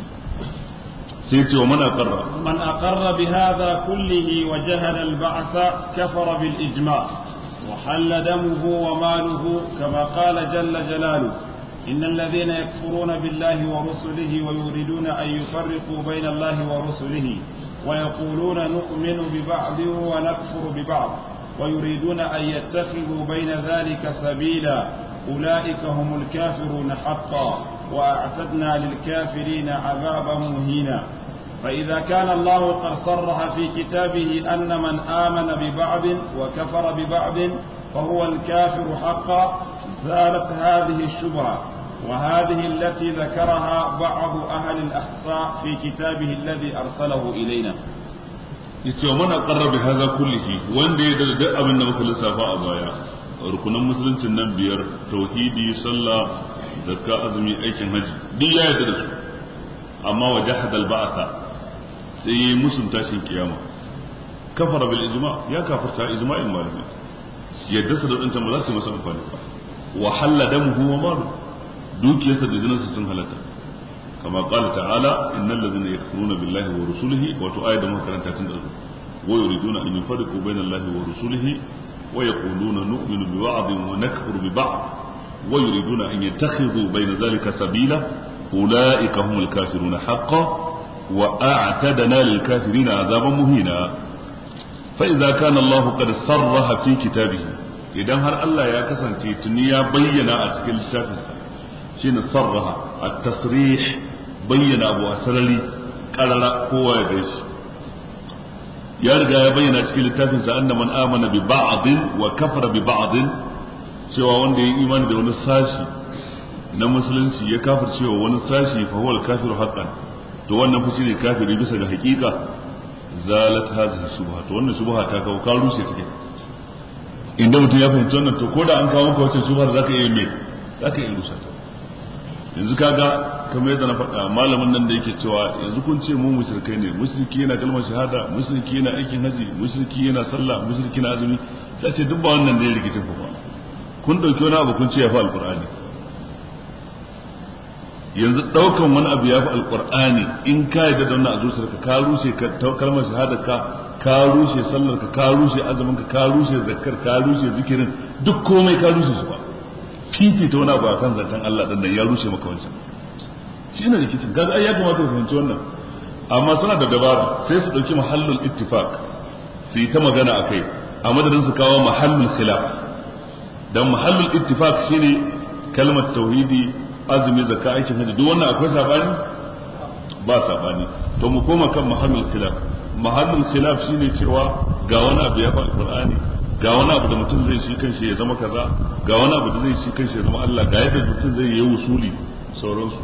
Speaker 2: sai ce wa man aqarra
Speaker 1: من أقر بهذا كله وجهل البعث كفر بالإجماع وحل دمه وماله كما قال جل جلاله إن الذين يكفرون بالله ورسله ويريدون أن يفرقوا بين الله ورسله ويقولون نؤمن ببعض ونكفر ببعض ويريدون أن يتخذوا بين ذلك سبيلا أولئك هم الكافرون حقا وأعتدنا للكافرين عذابا مهينا فإذا كان الله قد صرح في كتابه أن من آمن ببعض وكفر ببعض فهو الكافر حقا زالت هذه الشبهة وهذه التي ذكرها بعض أهل الأحصاء في كتابه الذي أرسله إلينا
Speaker 2: yace wa mana qarra bi hadha kullihi wanda ya da duk abin da muka lissafa a baya rukunan musuluncin nan biyar tauhidi sallah zakka azumi aikin haji duk ya yarda da su amma wa jahada al ba'tha sai yayi musun tashin kiyama kafara bil ijma ya kafarta ijma'in malami yadda su da dancan ba za su yi masa amfani ba wa halla damuhu wa malu dukiyarsa da jininsa sun halatta كما قال تعالى إن الذين يكفرون بالله ورسله وتؤايد ما كانت تندر ويريدون أن يفرقوا بين الله ورسله ويقولون نؤمن ببعض ونكفر ببعض ويريدون أن يتخذوا بين ذلك سبيلا أولئك هم الكافرون حقا وأعتدنا للكافرين عذابا مهينا فإذا كان الله قد صرح في كتابه إذا هل الله يا كسن تنيا بينا أتكل التافزة شين صرح التصريح bayyana abu a sarari karara kowa ya gaishe ya riga ya bayyana cikin littafin sa anna man amana bi ba'din wa kafara bi ba'din cewa wanda ya imani da wani sashi na musulunci ya kafir cewa wani sashi fa huwa al-kafir haqqan to wannan fa shine kafiri bisa ga hakika zalat hadhihi subha to wannan subha ta kawo ka rushe take inda mutum ya fahimci wannan to ko da an kawo maka wacce subha zaka iya me zaka iya rusa ta yanzu kaga kamar yadda na faɗa malamin nan da yake cewa yanzu kun ce mu mushrikai ne mushriki yana kalmar shahada mushriki yana aikin haji mushriki yana sallah mushriki yana azumi sai ce duk ba wannan da ya rikicin ku ba kun dauki wani abu kun ce ya fi alqur'ani yanzu daukan wani abu ya fi alqur'ani in ka yarda da wannan a zuciyarka ka rushe kalmar shahada ka ka rushe sallar ka ka rushe azumin ka ka rushe zakkar ka rushe zikirin duk komai ka rushe su ba fifita wani abu akan zancen Allah dan ya rushe maka wancan shi ne rikicin gaza ai ya kamata ku fahimci wannan amma suna da dabara sai su dauki mahallul ittifaq su yi ta magana akai a madadin su kawo mahallul khilaf dan mahallul ittifaq shine kalmar tauhidi azumi zakka aikin haji duk wannan akwai sabani ba sabani to mu koma kan mahallul khilaf mahallul khilaf shine cewa ga wani abu ya fa alqur'ani ga wani abu da mutum zai shi kanshi ya zama kaza ga wani abu da zai shi kanshi ya zama Allah ga yadda mutum zai yi wusuli sauransu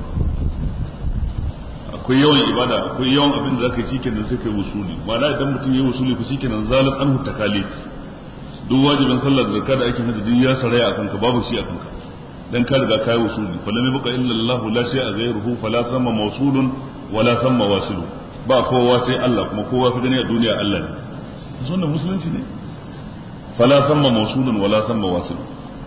Speaker 2: akwai yawan ibada akwai yawan abin da zaka yi shikenan sai kai wusuli ma'ana idan mutum ya wusuli ku shikenan zalat anhu takalif duk wajibin sallar da zakka da aikin hajji duk ya saraya akan ka babu shi akan ka dan ka riga kai wusuli falam yabqa illa Allah la shay'a ghayruhu fala samma mawsulun wala samma wasilu ba kowa sai Allah kuma kowa ka gani a duniya Allah ne wannan musulunci ne fala samma mawsulun wala samma wasilu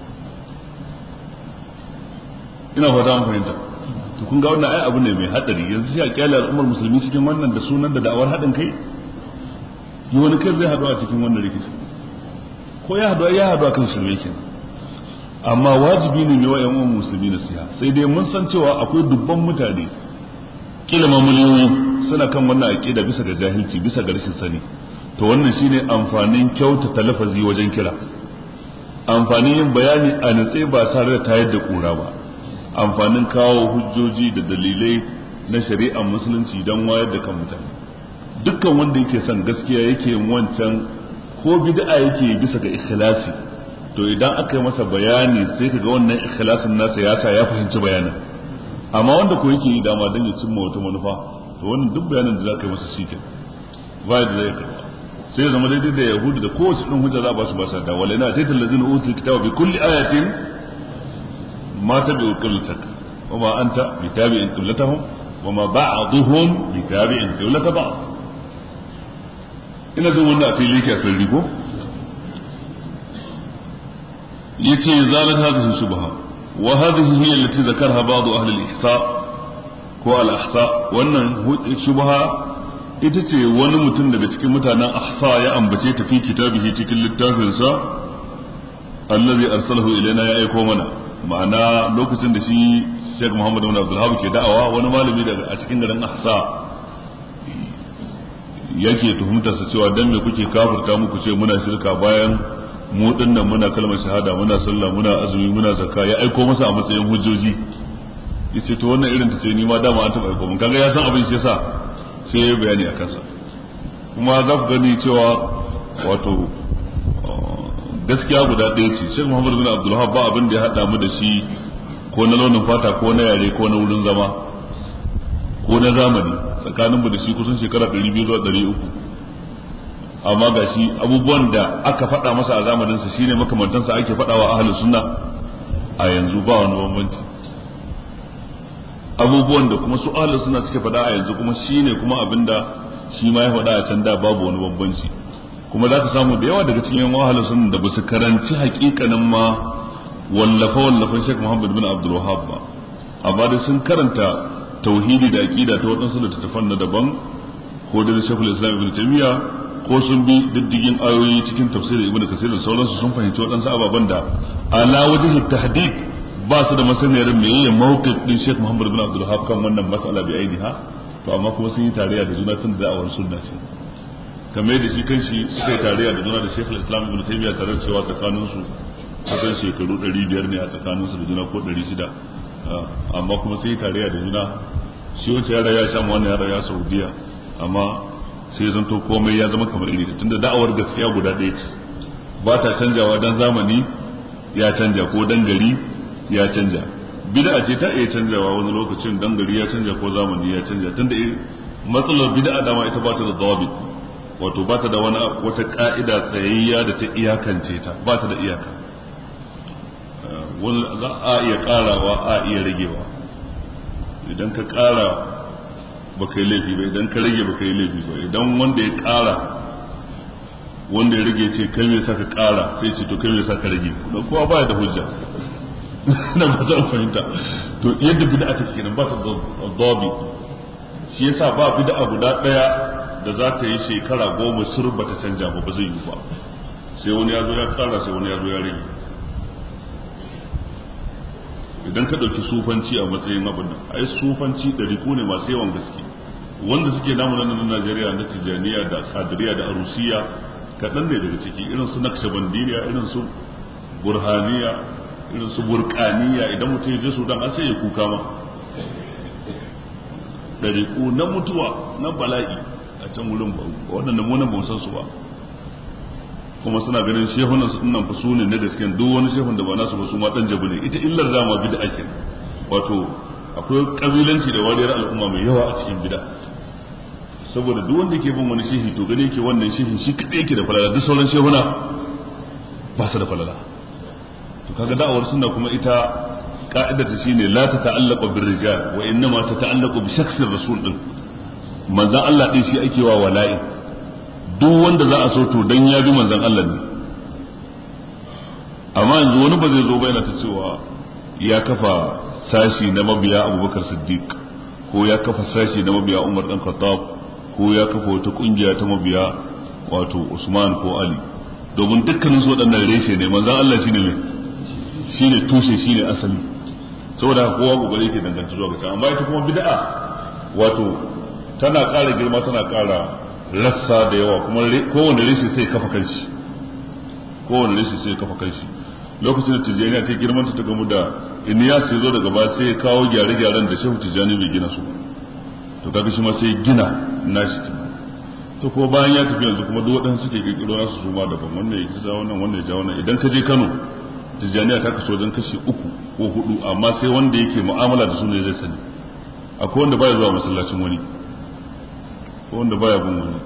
Speaker 2: ina fata an fahimta to kun ga wannan ai abu ne mai hadari yanzu sai a kyale al'ummar musulmi cikin wannan da sunan da da'awar haɗin kai yi wani kai zai haɗu a cikin wannan rikici ko ya haɗu ya haɗu a kan shirme kenan amma wajibi ne mai wa yan uwan musulmi nasiha sai dai mun san cewa akwai dubban mutane kila ma miliyoyi suna kan wannan aqida bisa ga jahilci bisa ga rashin sani to wannan shine amfanin kyautata lafazi wajen kira amfanin yin bayani a natse ba tare da tayar da kura ba amfanin kawo hujjoji da dalilai na shari'ar musulunci don wayar da kan mutane dukkan wanda yake son gaskiya yake yin wancan ko bid'a yake bisa ga ikhlasi to idan aka yi masa bayani sai kaga wannan ikhlasin nasa ya sa ya fahimci bayanin amma wanda ko yake yi dama don ya cimma wata manufa to wannan duk bayanin da za ka yi masa shi ba da zai karba sai zama daidai da yahudu da kowace ɗin hujja za a ba su ba sa da wala na taitar lazin utul kitaba bi kulli ayatin ma tabi'u qiblatak wa ma anta bi tabi'in qiblatahum wa ma ba'dhum bi tabi'in qiblata ba'd ina jin wannan a fili yake a sarri ko yace zalat hadhihi shubha wa hadhihi hiya allati zakarha ba'd ahli al-ihsa ko al-ahsa wannan shubha ita ce wani mutum daga cikin mutanen ahsa ya ambace ta fi kitabihi cikin littafinsa allazi arsalahu ilaina ya aiko mana ma'ana lokacin da shi Sheikh Muhammad bin Abdul Wahhab ke da'awa wani malami daga a cikin garin ahsa yake tuhumtar sa cewa dan me kuke kafirta muku ce muna shirka bayan mu dinnan muna kalmar shahada muna sallah muna azumi muna zakka ya aiko masa a matsayin hujjoji yace to wannan irin ta ce ni ma dama an taba aiko mun kaga ya san abin shi yasa sai ya bayani a kansa kuma za ku gani cewa wato gaskiya guda ɗaya ce Sheikh Muhammad bin Abdul ba abin da ya haɗa mu da shi ko na launin fata ko na yare ko na wurin zama ko na zamani tsakanin mu da shi kusan shekara 200 zuwa 300 amma ga shi abubuwan da aka faɗa masa a zamaninsa shine makamantansa ake faɗawa ahlus sunna a yanzu ba wani bambanci abubuwan da kuma su ahlus sunna suke faɗa a yanzu kuma shine kuma abinda shi ma ya faɗa a can da babu wani bambanci kuma za ka samu da yawa daga cikin yan ahlus sunna da basu karanci hakikanin ma wallafa wallafan Sheikh Muhammad bin Abdul Wahhab ba amma da sun karanta tauhidi da aqida ta wadansu da tafan na daban ko da Sheikhul Islam Ibn Taymiyyah ko sun bi diddigin ayoyi cikin tafsirin Ibn Kathir da sauransu sun fahimci wadansu ababen da ala wajhi tahdid ba su da masaniyar meye mawqif din Sheikh Muhammad bin Abdul Wahhab kan wannan mas'ala bi ainiha to amma kuma sun yi tarayya da juna tun da da'awar sunna ce kamar da shi kanshi suka yi tarayya da juna da Sheikh Islam Ibn Taymiyyah tare cewa tsakanin su kusan shekaru 500 ne a tsakanin su da juna ko 600 amma kuma sun yi tarayya da juna shi wacce ya raya Sham wannan ya raya Saudiya amma sai zanto komai ya zama kamar iri tunda da'awar gaskiya guda ɗaya ce ba ta canjawa dan zamani ya canja ko dan gari ya canja bid'a ce ta iya canjawa wani lokacin dan gari ya canja ko zamani ya canja tunda matsalar bid'a dama ita ba ta da dawabit wato ba ta da wani wata ka'ida tsayayya da ta iyakance ta ba ta da iyaka wani za a iya karawa a iya ragewa idan ka kara ba ka yi laifi ba idan ka rage ba ka yi laifi ba idan wanda ya kara wanda ya rage ce kai me sa ka kara sai ce to kai me sa ka rage kowa baya da hujja na ba za fahimta to yadda bid'a take kenan ba ta dabi shi yasa ba bid'a guda daya da za ta yi shekara goma sur ba ta canja ba ba zai yi ba sai wani ya zo ya kara sai wani ya zo ya rage idan ka ɗauki sufanci a matsayin abin nan ai sufanci ɗariku ne masu yawan gaske wanda suke namu nan na Najeriya na Tijaniya da Kadiriya da Arusiya kaɗan ne daga ciki irin su Naqshbandiyya irin su Burhaniya irin su burkaniya idan mutum ya je sudan an sai ya kuka ma ɗariƙu na mutuwa na bala'i a can wurin waɗanda munan ba san su ba kuma suna ganin shehunan su nan fa sune na gaskiyan duk wani shehun da ba nasu ba su ma dan jabu ne ita illar dama bid'a ake wato akwai kabilanci da wariyar al'umma mai yawa a cikin bid'a saboda duk wanda yake bin wani shehi to gane yake wannan shehin shi kadai yake da falala duk sauran shehuna ba su da falala to kaga da'awar sunna kuma ita ka'idar ta shine la ta ta'allaqu bir rijal wa innama ta ta'allaqu bi shakhsir rasul din manzon Allah din shi ake wa wala'i duk wanda za a so to dan ya bi manzon Allah ne amma yanzu wani ba zai zo ba yana ta cewa ya kafa sashi na mabiya Abubakar Siddiq ko ya kafa sashi na mabiya Umar dan Khattab ko ya kafa wata kungiya ta mabiya wato Usman ko Ali domin dukkanin su waɗannan reshe ne manzon Allah shine ne shine tushe shine asali saboda kowa kokari yake danganta zuwa ga amma ita kuma bid'a wato tana ƙara girma tana ƙara rassa da yawa kuma kowane reshe sai kafa kanshi kowane reshe sai kafa kanshi lokacin da tijjaniya ta girmanta ta gamu da iniyas ya zo daga ba sai ya kawo gyare-gyaren da shehu tijjani bai gina su to kaga shi ma sai gina nashi to ko bayan ya tafi yanzu kuma duk waɗansu suke kirkiro nasu su ma daban wannan ya kisa wannan wannan ya ja wannan idan ka je Kano tijjaniya ta kaso wajen kashi uku ko hudu amma sai wanda yake mu'amala da su ne zai sani akwai wanda baya zuwa masallacin wani ko wanda baya bin wani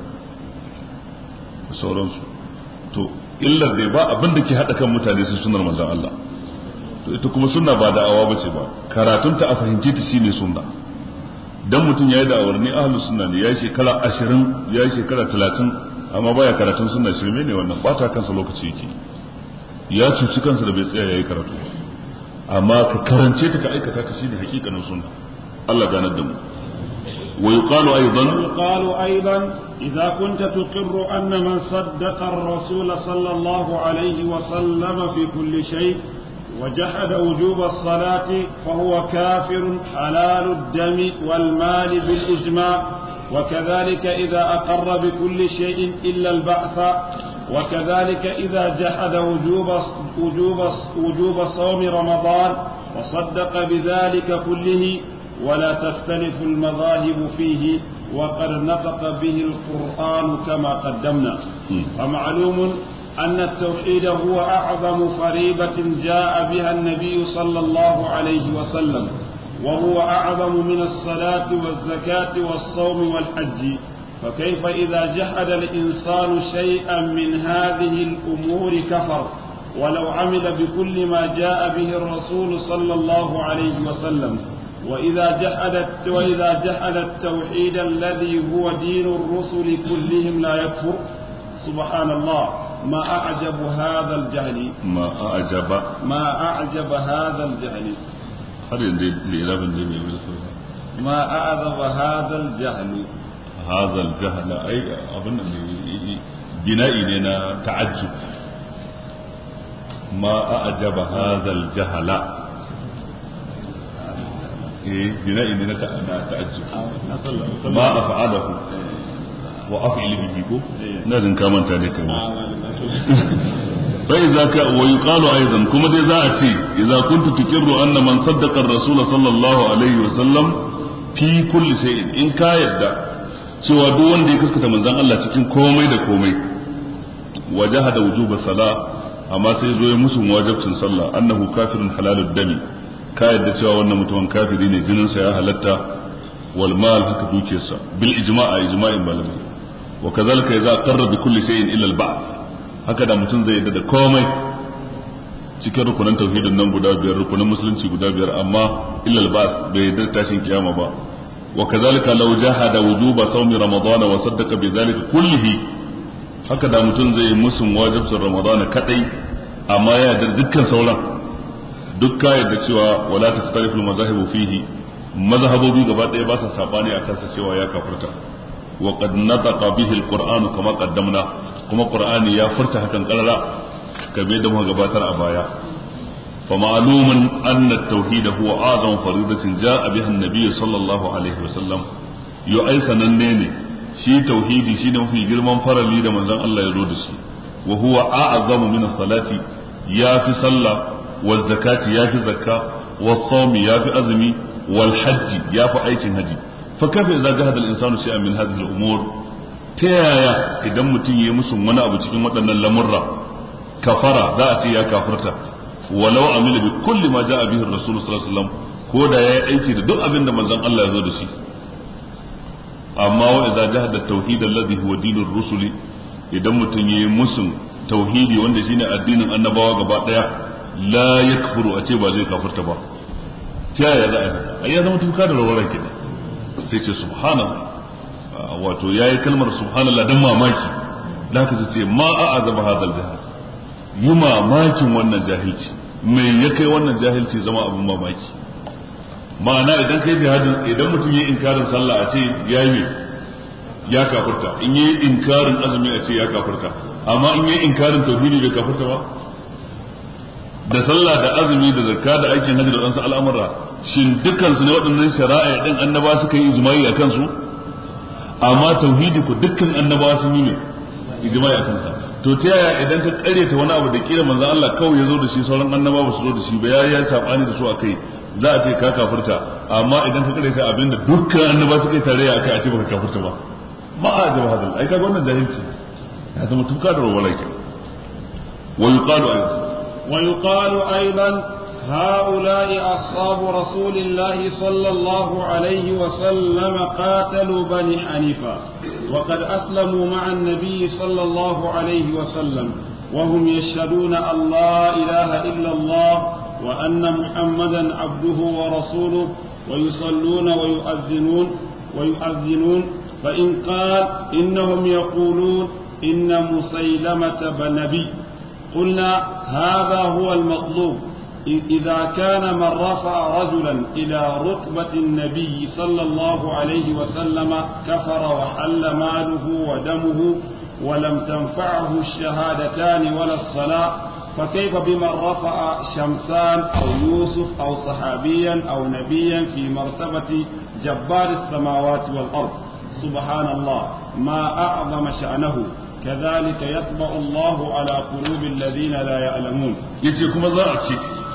Speaker 2: sauransu to illar dai ba abin da ke haɗa kan mutane sai sunar manzon Allah to ita kuma sunna ba da'awa bace ba karatunta a fahimci ta shine sunna dan mutum yayi da'awar ni ahlus sunna ne yayi shekara 20 yayi shekara 30 amma baya karatun sunna shirme ne wannan bata kansa lokaci yake ya cuci kansa da bai tsaya yayi karatu amma ka karance ta ka aikata ta shine hakikanin sunna Allah ganar da mu ويقال أيضا
Speaker 1: ويقال أيضا إذا كنت تقر أن من صدق الرسول صلى الله عليه وسلم في كل شيء وجحد وجوب الصلاة فهو كافر حلال الدم والمال بالإجماع وكذلك إذا أقر بكل شيء إلا البعث وكذلك إذا جحد وجوب وجوب وجوب صوم رمضان وصدق بذلك كله ولا تختلف المذاهب فيه وقد نطق به القرآن كما قدمنا فمعلوم أن التوحيد هو أعظم فريضة جاء بها النبي صلى الله عليه وسلم وهو أعظم من الصلاة والزكاة والصوم والحج فكيف إذا جحد الإنسان شيئا من هذه الأمور كفر ولو عمل بكل ما جاء به الرسول صلى الله عليه وسلم وإذا جحد وإذا جحد التوحيد الذي هو دين الرسل كلهم لا يكفر سبحان الله ما أعجب هذا الجهل
Speaker 2: ما أعجب
Speaker 1: ما أعجب هذا الجهل
Speaker 2: har yanzu lirabin da mai bisa sauran
Speaker 1: ما أعظم هذا الجهل
Speaker 2: hazal jahala ai abin da ne bina'i ne na ta'ajjub ma a'jaba hazal jahala eh bina'i ne na ta'ajjub ma af'alahu wa af'il bihi ko na jin ka manta ne kai فإذا ك... ويقال أيضا كما دي زاتي إذا كنت تقر أن من صدق الرسول صلى الله عليه وسلم في كل شيء إن كا يدى cewa duk wanda ya kaskata manzon Allah cikin komai da komai wajahada wujuba sala amma sai zo ya musu wajibcin sallah annahu kafirun halalud dami ka yadda cewa wannan mutumin kafiri ne jinin sa ya halatta wal mal haka dukiyarsa bil ijma'a ijma'in malamai wa kazalika idza qarra bi kulli shay'in illa al ba'd haka da mutum zai yadda da komai cikin rukunan tauhidin nan guda biyar rukunan musulunci guda biyar amma illa al ba'd bai yadda tashin kiyama ba وكذلك لو جحد وجوب صوم رمضان وصدق بذلك كله haka da mutum zai musun wajibcin ramadana kadai amma ya yarda dukkan sauran duk ka yarda cewa wala ta tsarifu mazahibu fihi mazhabobi gaba ɗaya ba sa sabani a kansa cewa ya kafirta wa qad nataqa bihi alquran kama qaddamna kuma qur'ani ya furta hakan karara kabe da muka gabatar a baya فمعلوم أن التوحيد هو أعظم فريضة جاء بها النبي صلى الله عليه وسلم يؤيس ننيني شي توحيدي شي في جرمان فرلي da manzon Allah ya zo da shi wa huwa a'zamu min as-salati ya fi sallah wa zakati ya fi zakka wa sawmi ya fi azumi wal hajji ya fi aikin haji fa kafa idza jahada al-insanu shay'an min hadhihi al-umur ta yaya idan mutum ya musu wani abu cikin waɗannan lamurra kafara za a ce ya kafirta walau amila bi kulli ma jaa bihi rasul sallallahu alaihi wasallam ko da yayi aiki da duk abin da manzon Allah ya zo da shi amma wa idza jahada tauhid alladhi huwa dinur rusuli idan mutum yayi musun tauhidi wanda shine addinin annabawa gaba daya la yakfuru a ce ba zai kafirta ba ta yaya za a yi haka ai ya zama tuka da rawar kenan sai ce subhanallah wato yayi kalmar subhanallah dan mamaki da haka sai ce ma a'azaba hadal jahal yi mamakin wannan jahilci mai ya kai wannan jahilci zama abin mamaki ma'ana idan kai jihadin idan mutum yi inkarin sallah a ce ya yi ya kafurta in yi inkarin azumi a ce ya kafurta amma in yi inkarin tauhidi bai kafurta ba da sallah da azumi da zakka da aikin hajji da wadansu al'amura shin dukkan su ne waɗannan shari'a din annaba suka yi ijma'i a kansu amma tauhidi ku dukkan annabawa sun yi ne ijma'i a kansa to ta yaya idan ka karyata wani abu da kira manzon Allah kawai ya zo da shi sauran annaba ba su zo da shi ba ya ya sabani da su akai za a ce ka kafirta amma idan ka karyata abinda dukkan annaba suka yi tarayya akai a ce baka kafirta ba ma a jaba hadal ai kaga wannan jahilci ya zama tuka da rawala ke wa yuqalu aidan
Speaker 1: wa yuqalu aidan هؤلاء أصحاب رسول الله صلى الله عليه وسلم قاتلوا بني حنيفة وقد أسلموا مع النبي صلى الله عليه وسلم وهم يشهدون أن لا إله إلا الله وأن محمدا عبده ورسوله ويصلون ويؤذنون ويؤذنون فإن قال إنهم يقولون إن مسيلمة بنبي قلنا هذا هو المطلوب إذا كان من رفع رجلا إلى رتبة النبي صلى الله عليه وسلم كفر وحل ماله ودمه ولم تنفعه الشهادتان ولا الصلاة فكيف بمن رفع شمسان أو يوسف أو صحابيا أو نبيا في مرتبة جبار السماوات والأرض سبحان الله ما أعظم شأنه كذلك يطبع الله على قلوب الذين لا يعلمون
Speaker 2: يجيكم زرعتي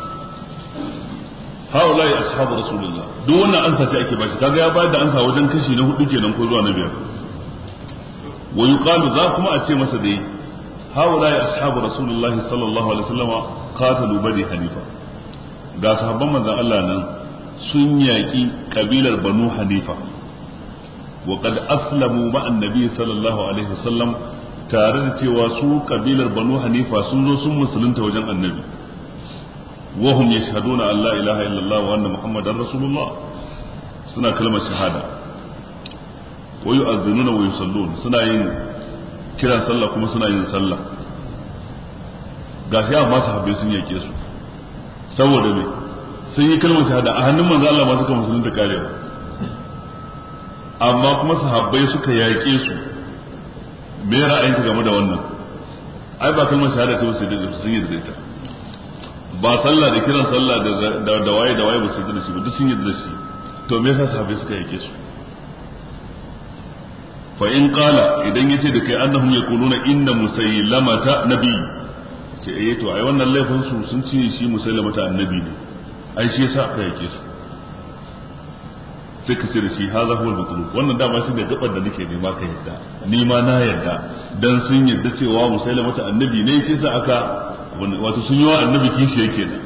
Speaker 2: haula ya ashabu rasulullah duk wannan ansa ce ake bashi kaga ya bayar da ansa wajen kashi na hudu kenan ko zuwa na biyar wa yuqalu za kuma a ce masa dai haula ya ashabu rasulullah sallallahu alaihi wasallam qatalu bani hanifa ga sahabban manzon Allah nan sun yaki kabilar banu hanifa wa qad aslamu ma annabi sallallahu alaihi wasallam tare da cewa su kabilar banu hanifa sun zo sun musulunta wajen annabi وهم يشهدون أن لا إله إلا الله وأن محمدا رسول الله سنة كلمة شهادة ويؤذنون ويصلون سنة ين كلا صلى كما سنة ين صلى gashi amma sahabbai sun yake su saboda me sun yi kalmar shahada a hannun manzo Allah ma suka musulunta karewa amma kuma sahabbai suka yake su me ra'ayinka game da wannan ai ba kalmar shahada ce ba sai da sun yi da ita ba sallah da kiran sallah da da waye da waye ba su yi da shi ba duk sun yi da shi to me yasa sahabbai suka yake su fa in qala idan yace da kai annahum yaquluna inna musaylamata nabi ce eh to ai wannan laifin su sun ce shi musaylamata annabi ne ai shi yasa aka yake su sai ka ce da shi haza huwa al-matlub wannan dama shi ne gabar da nake nema ka yadda ni ma na yadda dan sun yadda cewa musaylamata annabi ne shi yasa aka wato sun yi wa annabi kishi yake da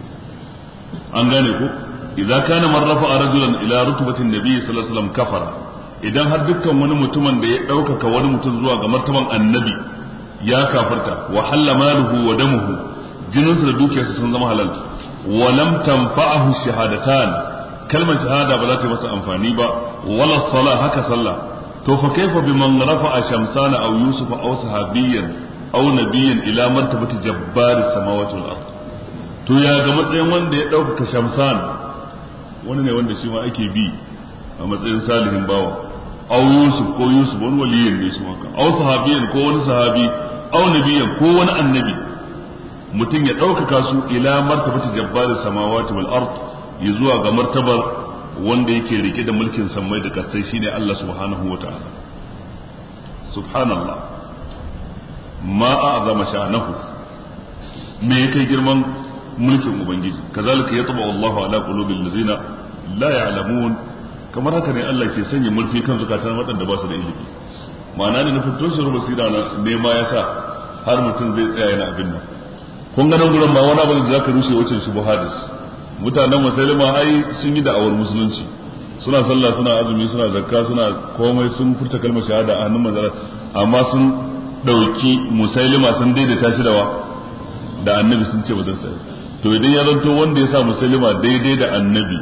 Speaker 2: an gane ko idza kana man rafa'a rajulan ila rutbatin nabiy sallallahu alaihi wasallam kafara idan har dukkan wani mutumin da ya ɗaukaka wani mutum zuwa ga martaban annabi ya kafarta wa halla maluhu wa damuhu jininsa da dukiyarsa sun zama halal wa lam tanfa'ahu shahadatan kalmar shahada ba za ta yi masa amfani ba wala sala haka sallah to fa kaifa biman rafa'a shamsana aw yusufa aw sahabiyyan aw nabiyyan ila martabati jabbari samawati wal ard to ya ga matsayin wanda ya ɗaukaka shamsan wani ne wanda shi ma ake bi a matsayin salihin bawa aw yusuf ko yusuf wani waliyin ne shi maka aw sahabiyan ko wani sahabi aw nabiyan ko wani annabi mutum ya ɗaukaka su ila martabati jabbari samawati wal ard ya zuwa ga martabar wanda yake rike da mulkin sammai da kasai shine Allah subhanahu wa ta'ala subhanallah ma a'zama sha'nahu me yake girman mulkin ubangiji kazalika yatba Allahu ala qulubil ladzina la ya'lamun kamar haka ne Allah ke sanya mulki kan zukatan waɗanda ba su da ilimi ma'ana ne nufin toshe ruba sira na nema ya sa har mutum zai tsaya yana abin nan kun ga nan gurin ba wani abu da zaka rushe wacce shi hadis mutanen musulma ai sun yi da'awar musulunci suna sallah suna azumi suna zakka suna komai sun furta kalmar shahada a hannun manzara amma sun dauki musailima sun daidaita shi da wa da annabi sun ce ba zan sai to idan ya zanto wanda ya sa musailima daidai da annabi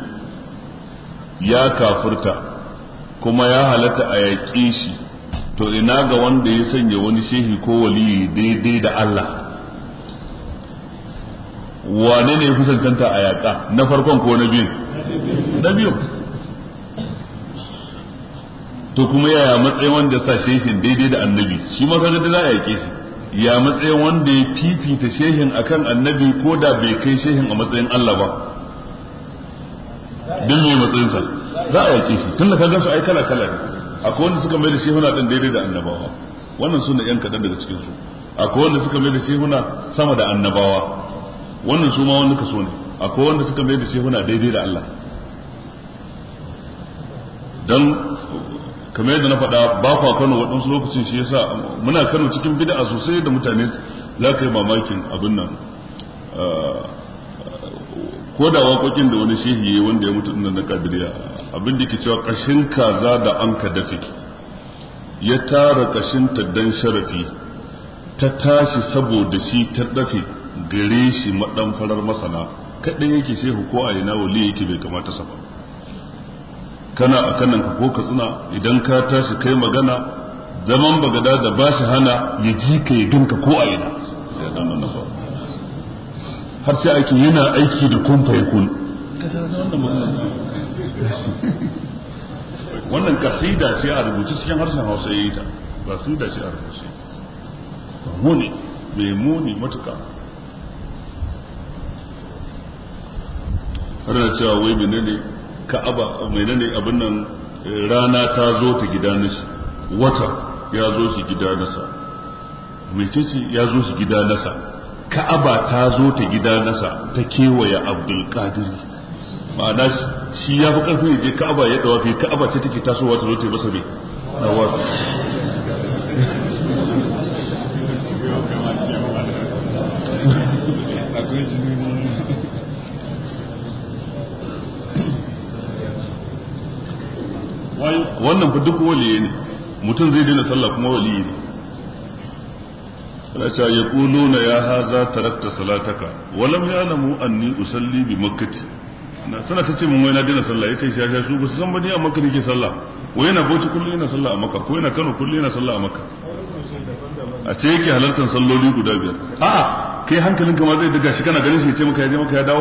Speaker 2: ya kafurta kuma ya halatta a yaƙe shi to ina ga wanda ya sanya wani shehi ko waliyi daidai da Allah wane ne ya fi cancanta a yaƙa na farkon ko na biyun na biyun to kuma yaya matsayin wanda sa shehin daidai da annabi shi ma kaga da za a yaƙe shi ya matsayin wanda ya fifita shehin akan annabi ko da bai kai shehin a matsayin Allah ba din mai matsayinsa za a yake shi tun da ka gansu ai kala kala ne akwai wanda suka mai da shehuna din daidai da annabawa wannan suna yan kaɗan daga cikin su akwai wanda suka mai da shehuna sama da annabawa wannan su ma wani kaso ne akwai wanda suka mai da shehuna daidai da Allah dan kamar yadda na faɗa ba kwa Kano waɗansu lokacin shi yasa muna Kano cikin bid'a sosai da mutane za ka yi mamakin abin nan ko da waƙoƙin da wani shehi yayi wanda ya mutu nan na kadiriya abin da ke cewa kashin kaza da an ka dafe ya tara kashin ta dan sharafi ta tashi saboda shi ta dafe gare shi madan farar masana kaɗai yake shehu ko a ina wali yake bai kamata sa ba kana a kanan ka ko ka tsina idan ka tashi kai magana zaman bagada da ba shi hana ya ji ka ya ganka ko a ina sai dan nan ba har sai ake yana aiki da kun fa yakun wannan kasida ce a rubuce cikin harshen Hausa yayi ta kasida ce a rubuce muni mai muni matuka har da cewa wai menene ka'aba menene abin nan rana ta zo ta gida nashi wata ya zo shi gida nasa mecece ya zo shi gida nasa ka'aba ta zo ta gida nasa ta kewaye abdul qadir ma'ana shi ya fi karfin je ka'aba ya dawa fi ka'aba ce take tasowa ta zo ta yi masa bai dawa wannan fa duk waliye ne mutum zai daina sallah kuma waliyi ne ana cewa ya kuluna ya haza tarakta salataka walam ya namu anni usalli bi makkati na sana ta ce mun wai na daina sallah yace sha sha su ba su san ba ni a makka nake sallah wai yana bauchi kullum yana sallah a makka ko yana kano kullum yana sallah a makka a ce yake halartar salloli guda biyar a'a kai hankalinka ma zai daga shi kana ganin shi ya ce maka ya je maka ya dawo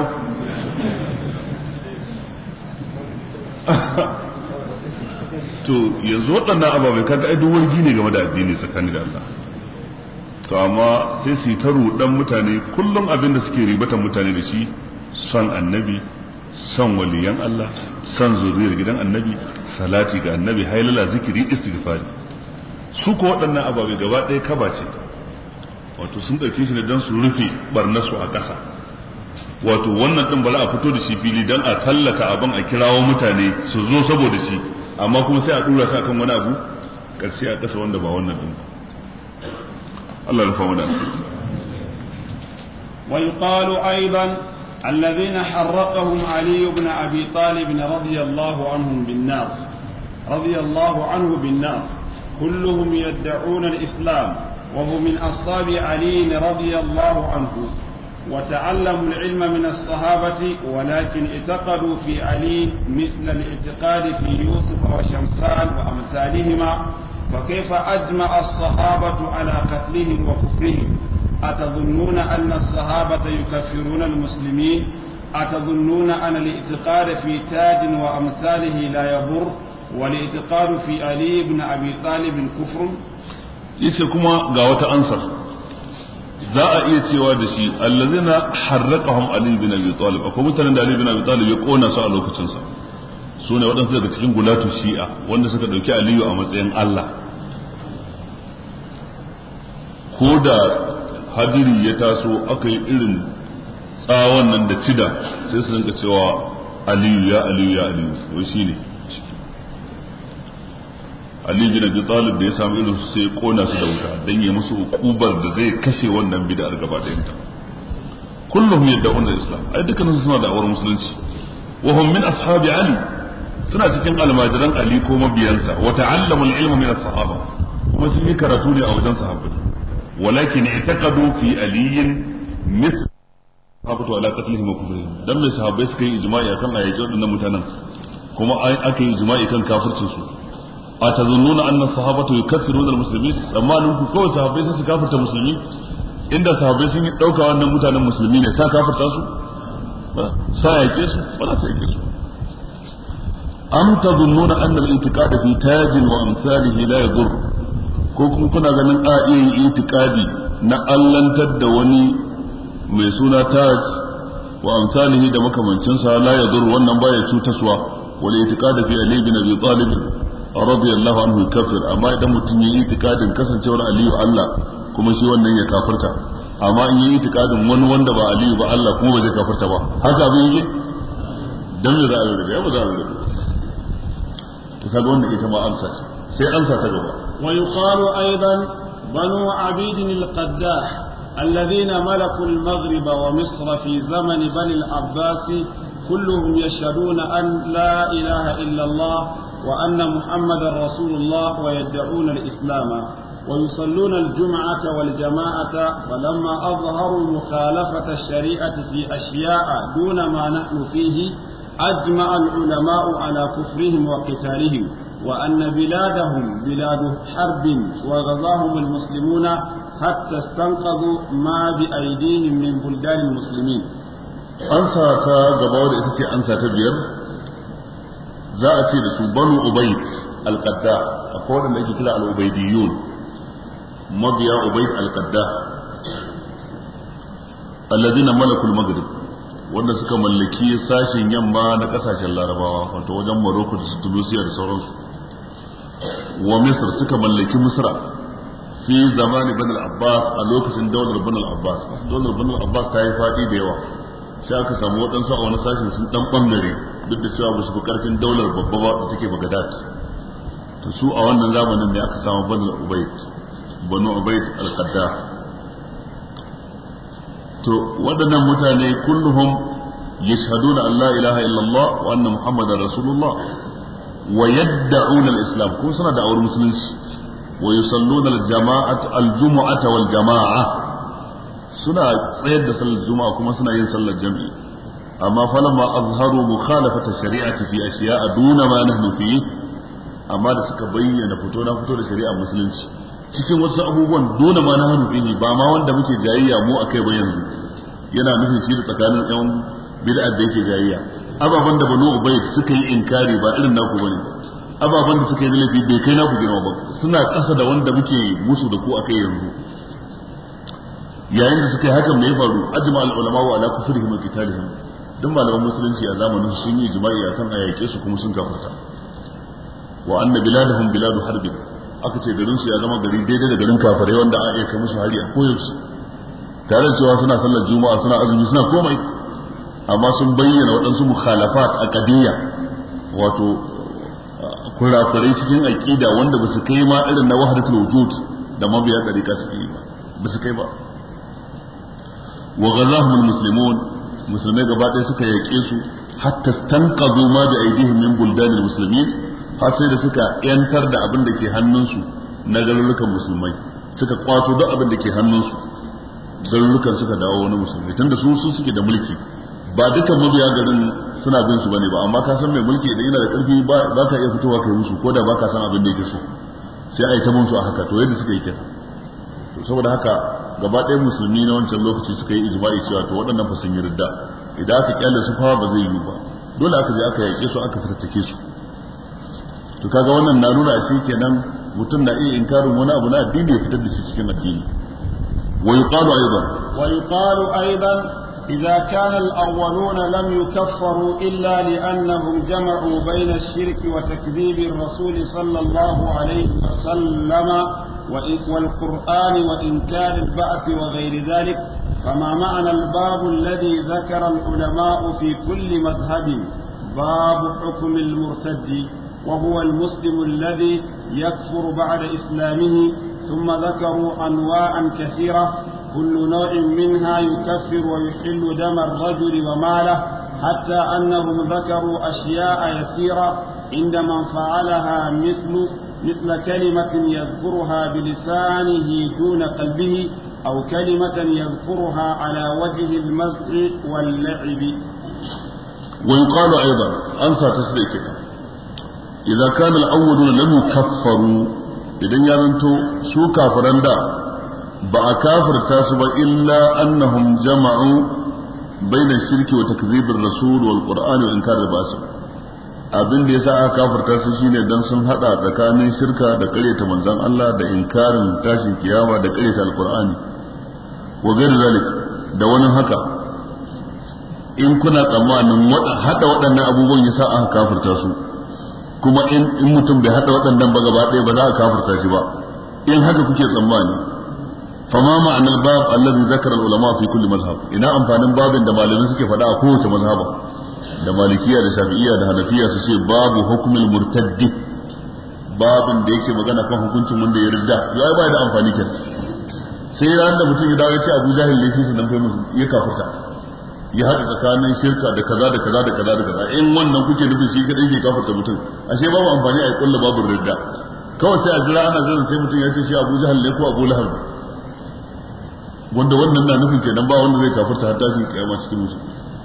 Speaker 2: to yanzu waɗannan ababai kaga ai duk wargi ne game da addini tsakani da Allah to amma sai su ta rudan mutane kullum abin da suke ribatan mutane da shi son annabi son waliyan Allah son zuriyar gidan annabi salati ga annabi hailala zikiri istighfari su ko waɗannan ababai gaba ɗaya kaba ce wato sun ɗauke shi ne don su rufe barnasu a ƙasa wato wannan ɗin bala a fito da shi fili don a tallata abin a kirawo mutane su zo saboda shi amma kuma sai a dura shi akan wani abu karshe a kasa wanda ba wannan din Allah ya rufa mana
Speaker 1: ويقال أيضا الذين حرقهم علي بن أبي طالب رضي الله عنهم بالنار رضي الله عنه بالنار كلهم يدعون الإسلام وهم من أصحاب علي رضي الله عنه وتعلموا العلم من الصحابة ولكن اعتقدوا في علي مثل الاعتقاد في يوسف وشمسان وأمثالهما فكيف أجمع الصحابة على قتلهم وكفرهم أتظنون أن الصحابة يكفرون المسلمين أتظنون أن الاعتقاد في تاج وأمثاله لا يضر والاعتقاد في علي بن أبي طالب كفر
Speaker 2: يسكما قاوة أنصر za a iya cewa da shi allazina harraqahum ali bin abi talib akwai mutanen da ali bin abi talib ya kona su a lokacin sa su ne waɗansu daga cikin gulatu shi'a wanda suka ɗauki aliyu a matsayin Allah ko da hadiri ya taso aka yi irin tsawon nan da cida sai su rinka cewa aliyu ya aliyu ya aliyu wai shine Ali bin Abi Talib da ya samu irin su sai ya kona su da wuta dan ya musu ukubar da zai kashe wannan bid'ar gaba ɗayan ta kullum yad'un al-islam ai dukkan su suna da'awar musulunci wa hum min ashabi Ali suna cikin almajiran Ali ko mabiyansa wa ta'allamu al-ilma min as-sahaba kuma sun yi karatu ne a wajen sahabbai walakin i'taqadu fi aliyin mithl sahabatu ala qatlihim wa kufrihim dan mai sahabbai suka yi ijma'i akan ayyukan wadannan mutanen kuma aka yi ijma'i kan kafircin su أتظنون أن الصحابة يكفرون المسلمين أما ننكو كوي صحابي سي كافرت المسلمين إن صحابي سي دوكا أن متان المسلمين سا كافرت سو سا يكيسو ولا سا يكيسو أم تظنون أن الانتقاد في تاج وأمثاله لا يضر ko kuma kuna ganin a iya yin itikadi na allantar da wani mai suna taj wa amsalihi da makamancinsa la yadur wannan baya cutaswa wal itiqad fi ali bin abi talib radiyallahu anhu kafir amma idan mutum yi itikadin kasancewar aliyu Allah kuma shi wannan ya kafirta amma in yi itikadin wani wanda ba aliyu ba Allah kuma ba zai kafirta ba haka abin yake dan me za a rarrabe ya ba za a rarrabe to kaga wanda ita ma amsa ce sai amsa ta gaba
Speaker 1: wa yuqalu aidan banu abid al-qaddah الذين ملكوا المغرب ومصر في زمن بني العباس كلهم يشهدون أن لا إله إلا الله وأن محمدا رسول الله ويدعون الإسلام ويصلون الجمعة والجماعة فلما أظهروا مخالفة الشريعة في أشياء دون ما نحن فيه أجمع العلماء على كفرهم وقتالهم وأن بلادهم بلاد حرب وغزاهم المسلمون حتى استنقذوا ما بأيديهم من بلدان المسلمين
Speaker 2: أنسى تقبل إتسي أنسى تبير za a ce da su banu ubaid al-qadda akwai wanda ake kira al-ubaidiyun mabiya ubaid al-qadda alladhina malakul maghrib wanda suka mallaki sashen yamma na kasashen larabawa wato wajen Morocco da Tunisia da sauransu wa Misr suka mallaki Misra fi zamani bin al-Abbas a lokacin daular bin al-Abbas daular bin al-Abbas ta yi fadi da yawa sai aka samu waɗansu a wani sashen sun dan bangare duk da cewa ba su fi karfin daular babba ba da take Baghdad to su a wannan zamanin ne aka samu banu Ubayd banu Ubayd al-Qadda to waɗannan mutane kulluhum yashhaduna an la ilaha illallah wa anna muhammadar rasulullah wa yad'una al-islam ko suna da awar musulunci wa yusalluna al-jama'at al-jumu'ata wal jama'a suna tsayar da sallar juma'a kuma suna yin sallar jami'i amma falamma azharu mukhalafata shari'ati fi ashiya'a duna ma nahnu fi amma da suka bayyana fito na fito da shari'ar musulunci cikin wasu abubuwan dole ma nahnu fi ba ma wanda muke jayayya mu akai ba yanzu yana nufin shi da tsakanin yan bid'a da yake jayayya ababan da banu ubayd suka yi inkari ba irin naku bane ababan da suka yi laifi bai kai naku girma ba suna kasa da wanda muke musu da ku akai yanzu yayin da suka yi hakan me ya faru ajma al ulama wa ala kufrihim wa qitalihim duk malaman musulunci a zamanin sun yi jima'i akan ayyake su kuma sun kafirta wa anna biladahum biladu harbin aka ce garin su ya zama gari daidai da garin kafirai wanda a iya kai musu hari a koyaushe tare da cewa suna sallar juma'a suna azumi suna komai amma sun bayyana waɗansu mukhalafat aqdiyya wato kurakurai cikin aqida wanda ba su kai ma irin na wahdatul wujud da mabiya dariƙa suke yi ba ba su kai ba wa ghazahum almuslimun musulmai gaba ɗaya suka yaƙe su hatta stanqadhu ma bi aydihim min buldanil muslimin har sai da suka yantar da abin da ke hannunsu na garurukan musulmai suka kwato duk abin da ke hannunsu garurukan suka dawo wani musulmai tunda su su suke da mulki ba dukkan mabiya garin suna bin su bane ba amma ka san mai mulki idan yana da karfi ba ka iya fitowa kai musu ko da ba ka san abin da yake so sai a yi ta musu a haka to yadda suka yi kenan to saboda haka gaba ɗaya musulmi na wancan lokaci suka yi ijma'i cewa to waɗannan fa sun yi ridda idan aka kyale su fa ba zai yi ba dole aka je aka yaƙe su aka fitattake su to kaga wannan na nuna shi kenan mutum na iya inkarin wani abu na addini ya fitar da shi cikin addini wa yuqalu aidan
Speaker 1: wa yuqalu aidan إذا كان الأولون لم يكفروا إلا لأنهم جمعوا بين الشرك وتكذيب الرسول صلى الله عليه وسلم والقرآن وإنكار البعث وغير ذلك فما معنى الباب الذي ذكر العلماء في كل مذهب باب حكم المرتد وهو المسلم الذي يكفر بعد إسلامه ثم ذكروا أنواعا كثيرة كل نوع منها يكفر ويحل دم الرجل وماله حتى أنهم ذكروا أشياء يسيرة عند من فعلها مثل مثل كلمة يذكرها بلسانه دون قلبه أو كلمة يذكرها على وجه المزح واللعب
Speaker 2: ويقال أيضا أنسى تسليكك إذا كان الأولون لم يكفروا إذن يرنتو سو كافران دا ba a kafirta su ba illa annahum jama'u baina shirki wa takzibir rasul wal qur'ani wa inkar basu abin da yasa aka kafirta su shine dan sun hada tsakanin shirka da karyata manzon Allah da inkarin tashin kiyama da karyata alqur'ani wa gairu zalik da wani haka in kuna tsammanin hada waɗannan abubuwan ya sa aka kafirta su kuma in mutum bai hada waɗannan ba gaba ɗaya ba za a kafirta shi ba in haka kuke tsammani fama ma'anar bab allazi zakara ulama fi kulli mazhab ina amfanin babin da malamai suke faɗa a kowace mazhaba da malikiya da shafi'iya da hanafiya su ce babu hukumul murtaddi babin da yake magana kan hukuncin wanda ya ridda ya ba da amfani kenan sai ran da mutum ya dawo ya ce Abu Jahil ne sai nan fa musu ya kafirta ya haɗa tsakanin shirka da kaza da kaza da kaza da kaza in wannan kuke nufi shi kadai ke kafirta mutum ashe babu amfani a kullu babu ridda kawai sai a jira ana zan sai mutum ya ce shi Abu Jahil ne ko Abu Lahab wanda wannan na nufin kenan ba wanda zai kafirta har tashin kiyama cikin musu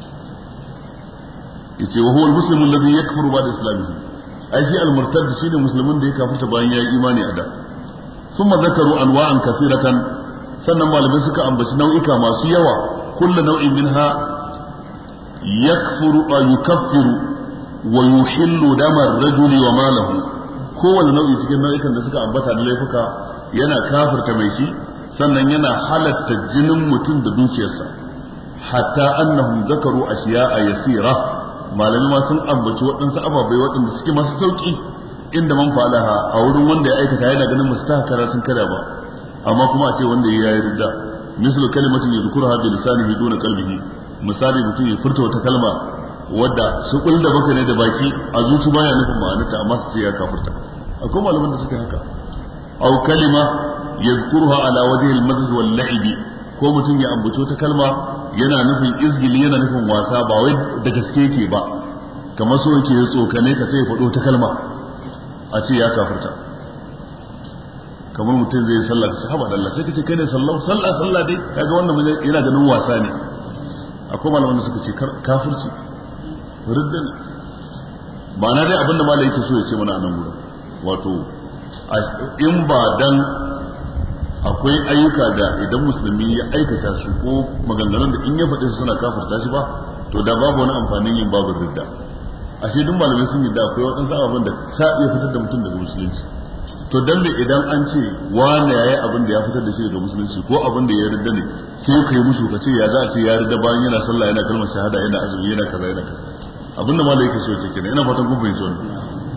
Speaker 2: yace wa huwa al-muslimu alladhi yakfuru ba'da islamihi ai shi al-murtad shine musulmin da ya kafirta bayan ya yi imani a da thumma zakaru anwa'an kathiratan sannan malamai suka ambaci nau'ika masu yawa kullu nau'in minha yakfuru wa yukaffiru wa yuhillu dama ar-rajuli wa malahu kowane nau'i cikin nau'ikan da suka ambata da laifuka yana kafirta mai shi sannan yana halatta jinin mutum da dukiyarsa hatta annahum zakaru ashiya'a yasira malami ma sun ambaci waɗansu ababai waɗanda suke masu sauƙi inda man falaha a wurin wanda ya aikata yana ganin musu ta kara sun kada ba amma kuma a ce wanda ya yi ridda mislu kalimatin yadhkuruha bi lisanihi duna qalbihi misali mutum ya furta wata kalma wadda su da baka ne da baki a zuci baya nufin ma'anarta amma su ce ya kafirta akwai malaman da suke haka aw kalima yadhkuruha ala wajhi al-mazj wal la'ibi ko mutum ya ambaci ta kalma yana nufin izgili yana nufin wasa ba wai da gaske yake ba kamar so yake ya tsokane ka sai ya faɗo ta kalma a ce ya kafirta kamar mutum zai yi sallah ka sahaba da Allah sai ka ce kai ne sallah sallah sallah dai kaga wannan yana ganin wasa ne akwai malaman da suka ce kafirci riddan ma'ana dai abinda malai yake so ya ce mana a nan gurin wato in ba dan akwai ayyuka da idan musulmi ya aikata su ko maganganun da in ya faɗi su suna kafirta shi ba to da babu wani amfanin yin babu ridda ashe duk malamai sun yi da akwai waɗansu abubuwan da sa iya fitar da mutum daga musulunci to dan me idan an ce wani yayi abin da ya fitar da shi daga musulunci ko abin da ya ridda ne sai ka yi musu ka ce ya za a ce ya ridda bayan yana sallah yana kalmar shahada yana azumi yana kaza yana kaza abin da malai yake so ya ce kenan ina fatan kun fahimci wannan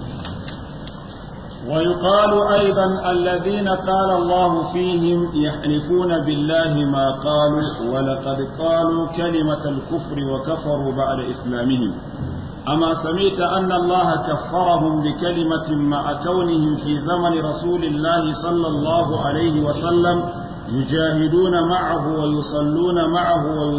Speaker 1: ويقال أيضا الذين قال الله فيهم يحلفون بالله ما قالوا ولقد قالوا كلمة الكفر وكفروا بعد إسلامهم أما سمعت أن الله كفرهم بكلمة مع كونهم في زمن رسول الله صلى الله عليه وسلم يجاهدون معه ويصلون معه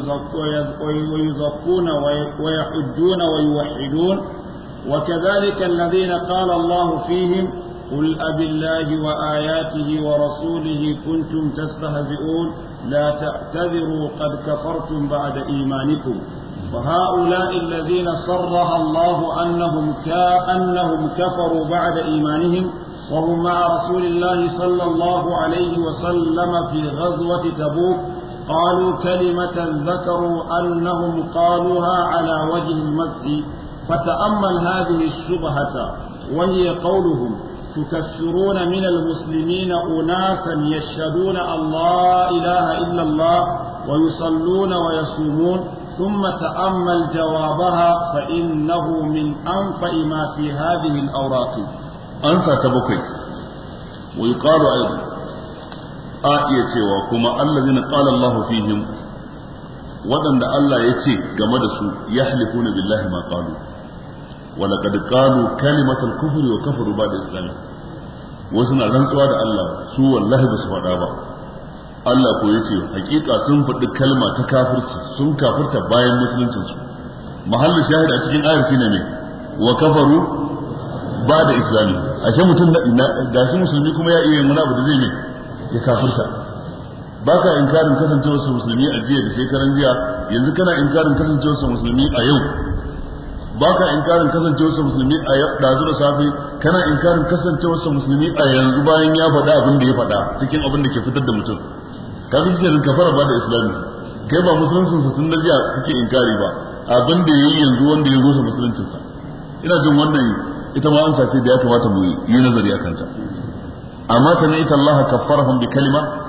Speaker 1: ويزكون ويحجون ويوحدون وكذلك الذين قال الله فيهم قل أب الله وآياته ورسوله كنتم تستهزئون لا تعتذروا قد كفرتم بعد إيمانكم وهؤلاء الذين صرح الله أنهم كأنهم كفروا بعد إيمانهم وهم مع رسول الله صلى الله عليه وسلم في غزوة تبوك قالوا كلمة ذكروا أنهم قالوها على وجه المسح فتأمل هذه الشبهة وهي قولهم تكفرون من المسلمين أناسا يشهدون أن لا إله إلا الله ويصلون ويصومون ثم تأمل جوابها فإنه من أنفع ما في هذه الأوراق
Speaker 2: أنسى تبكي ويقال أيضا آية وكما الذين قال الله فيهم ودن الله يتي جمد يحلفون بالله ما قالوا ولقد قالوا كلمة الكفر وكفروا بعد الإسلام وسنا rantsuwa da Allah su wallahi ba su faɗa ba Allah ko yace hakika sun faɗi kalma ta kafirci sun kafirta bayan musuluncin su mahallin shahid a cikin ayar shine ne wa kafaru ba da islami ashe mutum da shi musulmi kuma ya iya wani abu da zai ne ya kafirta baka inkarin kasancewar su musulmi a jiya da shekaran jiya yanzu kana inkarin kasancewar su musulmi a yau baka inkarin kasancewar sa musulmi a dazu da safe kana inkarin kasancewar sa musulmi a yanzu bayan ya faɗa abin da ya faɗa cikin abin da ke fitar da mutum ka fi cikin kafara ba da islami kai ba musuluncin sa sun jiya kake inkari ba abin da yayi yanzu wanda ya rusa musuluncin sa ina jin wannan ita ma amsa ce da ya kamata mu yi nazari akan ta amma sami ita Allah kaffarahum bi kalima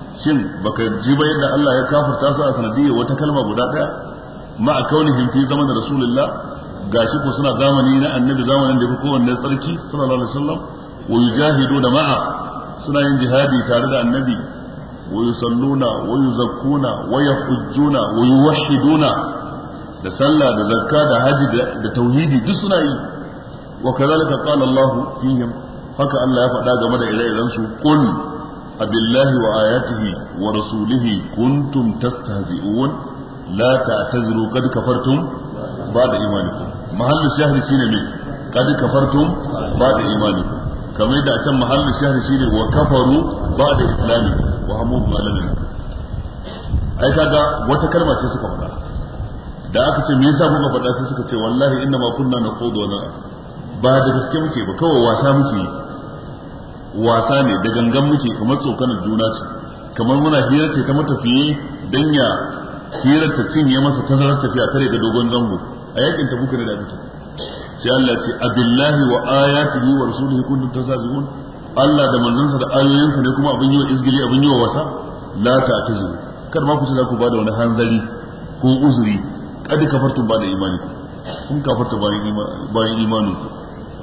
Speaker 2: shin baka ji ba yadda Allah ya kafirta su a sanadiyyar wata kalma guda daya ma a kaunihim fi zaman rasulullah gashi ko suna zamani na annabi zamanin da fi kowanne tsarki sallallahu alaihi wasallam wa yujahiduna ma'a suna yin jihadi tare da annabi wa yusalluna wa yuzakkuna wa yahujjuna wa yuwahhiduna da sallah da zakka da haji da tauhidi duk suna yi wa kazalika qala Allah fihim haka Allah ya faɗa game da ire-iren su qul abillahi wa ayatihi wa rasulihi kuntum tastahzi'un la ta'tazru qad kafartum ba'da imanikum mahallu shahri shine me qad kafartum ba'da imanikum kamar yadda a can mahallu shahri shine wa kafaru ba'da islami wa hamu malamin ai kaga wata kalma ce suka faɗa da aka ce me yasa kuka faɗa sai suka ce wallahi inna ma kunna nakhudu wa nal'ab ba da gaske muke ba kawai wasa muke wasa ne da gangan muke kamar tsokanar juna ce kamar muna hira ce ta matafiye dan ya hirar ta cinye masa tazarar tafiya kare ga dogon zango a yakin ta buka ne da mutum sai Allah ce abillahi wa ayatihi wa rasulihi kuntum tasazun Allah da manzansa da ayoyinsa ne kuma abin yi wa izgili abin yi wa wasa la ta'tazuru kar ma ku ce za ku bada wani hanzari ko uzuri kad kafartum ba da imani kun kafarta bayan imanin ku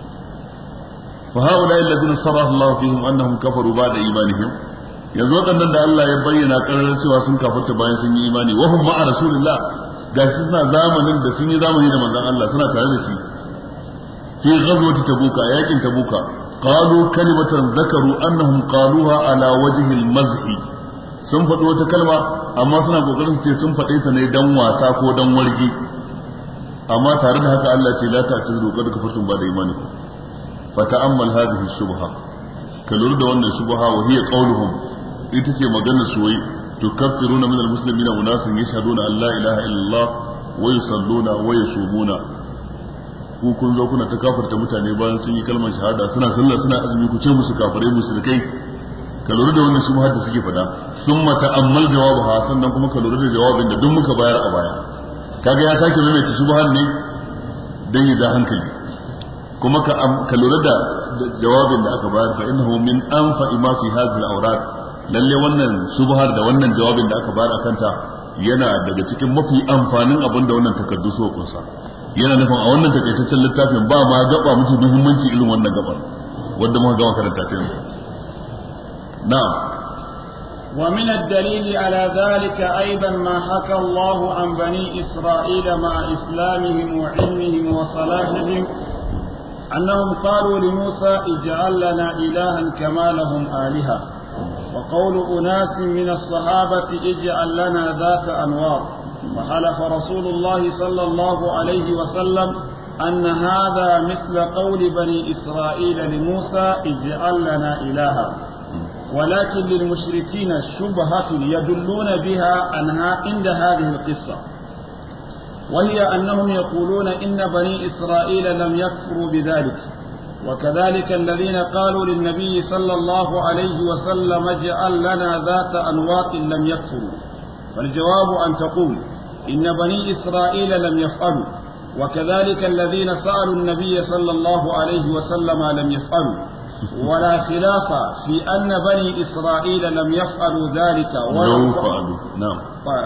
Speaker 2: fa haula alladhina saraha Allah fihim annahum kafaru ba da imanihim yanzu waɗannan da Allah ya bayyana ƙarar cewa sun kafarta bayan sun yi imani wa hum ma'a rasulillah gashi suna zamanin da sun yi zamani da manzon Allah suna tare da shi fi ghazwati tabuka yakin tabuka qalu kalimatan zakaru annahum qaluha ala wajhi al-mazhi sun faɗi wata kalma amma suna kokarin su ce sun faɗe ta ne dan wasa ko dan wargi amma tare da haka Allah ce la ta'tazuru qad kafartum ba da imanikum fa ta'ammal hadhihi shubha ka lura da wannan shubha wa hiya qawluhum ita ce magana su wai tukaffiruna min almuslimina unasan yashhaduna an la ilaha illallah wa yusalluna wa yasumuna ku kun zo kuna ta kafarta mutane bayan sun yi kalmar shahada suna sallah suna azumi ku ce musu kafirai musulkai ka lura da wannan shubhar da suke faɗa sun mata ammal jawabaha sannan kuma ka lura da jawabin da duk muka bayar a baya kaga ya sake maimaita shubhar ne dan ya ja hankali kuma ka ka lura da jawabin da aka bayar fa innahu min anfa ma fi hadhihi al-awrad lalle wannan shubhar da wannan jawabin da aka bayar akan ta yana daga cikin mafi amfanin abin da wannan takardu so kunsa yana nufin a wannan takaitaccen littafin ba ma gaba mafi muhimmanci irin wannan gabar wanda muka gama karanta ta yanzu نعم
Speaker 1: ومن الدليل على ذلك أيضا ما حكى الله عن بني إسرائيل مع إسلامهم وعلمهم وصلاحهم أنهم قالوا لموسى اجعل لنا إلها كما لهم آلهة وقول أناس من الصحابة اجعل لنا ذات أنوار وحلف رسول الله صلى الله عليه وسلم أن هذا مثل قول بني إسرائيل لموسى اجعل لنا إلها ولكن للمشركين شبهة يدلون بها عنها عند هذه القصة وهي أنهم يقولون إن بني إسرائيل لم يكفروا بذلك وكذلك الذين قالوا للنبي صلى الله عليه وسلم اجعل لنا ذات أنواط لم يكفروا فالجواب أن تقول إن بني إسرائيل لم يفعلوا وكذلك الذين سألوا النبي صلى الله عليه وسلم لم يفعلوا ولا خلاف في أن بني إسرائيل لم يفعلوا ذلك
Speaker 2: ولو فعلوا نعم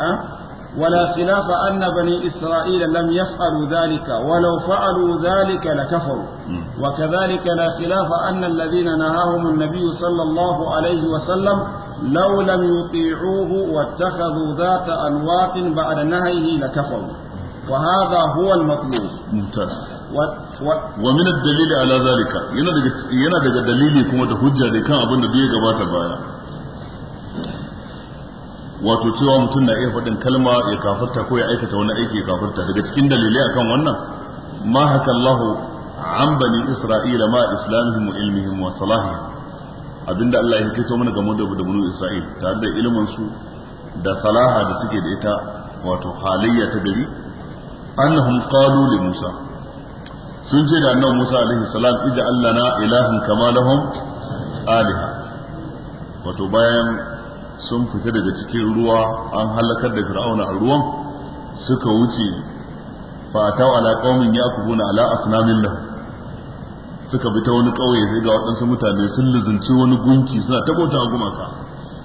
Speaker 1: ولا خلاف أن بني إسرائيل لم يفعلوا ذلك ولو فعلوا ذلك لكفروا وكذلك لا خلاف أن الذين نهاهم النبي صلى الله عليه وسلم لو لم يطيعوه واتخذوا ذات أنواط بعد نهيه لكفروا وهذا هو المطلوب
Speaker 2: ممتاز و... و... ومن الدليل على ذلك yana daga yana daga dalili kuma da hujja da kan abin da bai gabata baya wato cewa mutum na iya faɗin kalma ya kafarta ko ya aikata wani aiki ya kafarta daga cikin dalilai akan wannan ma haka Allahu an bani Isra'ila ma islamihim wa ilmihim wa salahihim abinda Allah ya kaito mana game da banu Isra'il tare da ilimin su da salaha da suke da ita wato halayya ta gari annahum qalu li Musa sun ce da annabi Musa alaihi salam ij'al lana ilahan kama lahum aliha wato bayan sun fita daga cikin ruwa an halakar da fir'auna a ruwan suka wuce fa ataw ala qaumin yakubuna ala asnamin lahu suka bi ta wani kauye sai ga waɗansu mutane sun luzunci wani gunki suna ta bauta gumaka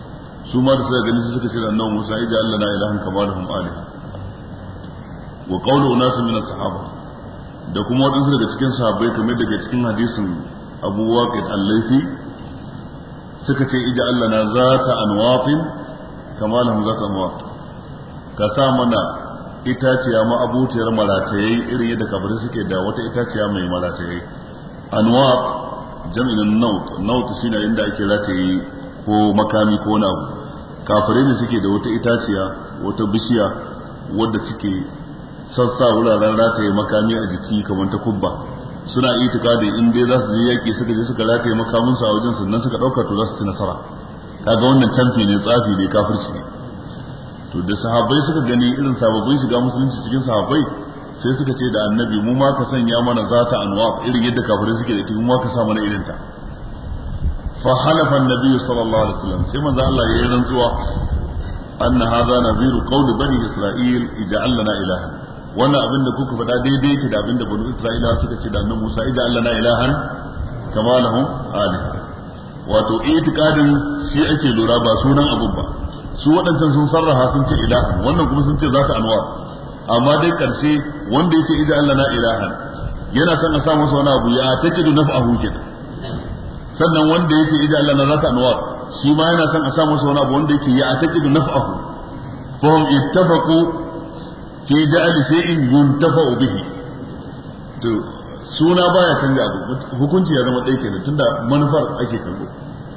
Speaker 2: su ma da suka gani su suka ce da annabi Musa ija Allah na ilahan kama da hum aliha wa qawlu unasin min as-sahaba da kuma wadansu daga cikin sahabbai kamar daga cikin hadisin Abu Waqid al-Laythi suka ce ija Allah na zata anwatin kama lahum zata anwat ka sa mana itaciya ma abuciyar maratayai irin yadda kafirai suke da wata itaciya mai maratayai anwat jam'in naut naut shine inda ake rataye ko makami ko wani abu kafirai ne suke da wata itaciya wata bishiya wadda suke sassa wuraren rataye makami a jiki kamar ta kubba suna itikadi in dai za su je yaki suka je suka rataye makaminsu a wajen sannan suka dauka to za su ci nasara kaga wannan canfi ne tsafi ne kafirci ne to da sahabbai suka gani irin sababbin shiga musulunci cikin sahabbai sai suka ce da annabi mu ma ka sanya mana zata anwa irin yadda kafirai suke da ita mu ma ka sa mana irin ta fa halafa annabi sallallahu alaihi wasallam sai manzo Allah ya yi rantsuwa anna hadha nadhiru qawli bani isra'il ij'al lana ilahan wannan abin da kuka faɗa daidai yake da abin da bani isra'ila suka ce da annabi Musa ij'al lana ilahan kama lahum aliha wato itikadin shi ake lura ba sunan abun ba su waɗancan sun sarraha sun ce ilahan wannan kuma sun ce zata anwar amma dai karshe wanda yake ija Allah na ilahan yana son a sa masa wani abu ya takidu naf'ahu kenan sannan wanda yake ija Allah na zata anwar shi ma yana son a sa masa wani abu wanda yake ya takidu naf'ahu fa hum ittafaqu fi ja'ali shay'in yuntafa'u bihi to suna baya canja abu hukunci ya zama ɗaya kenan tunda manufar ake kallo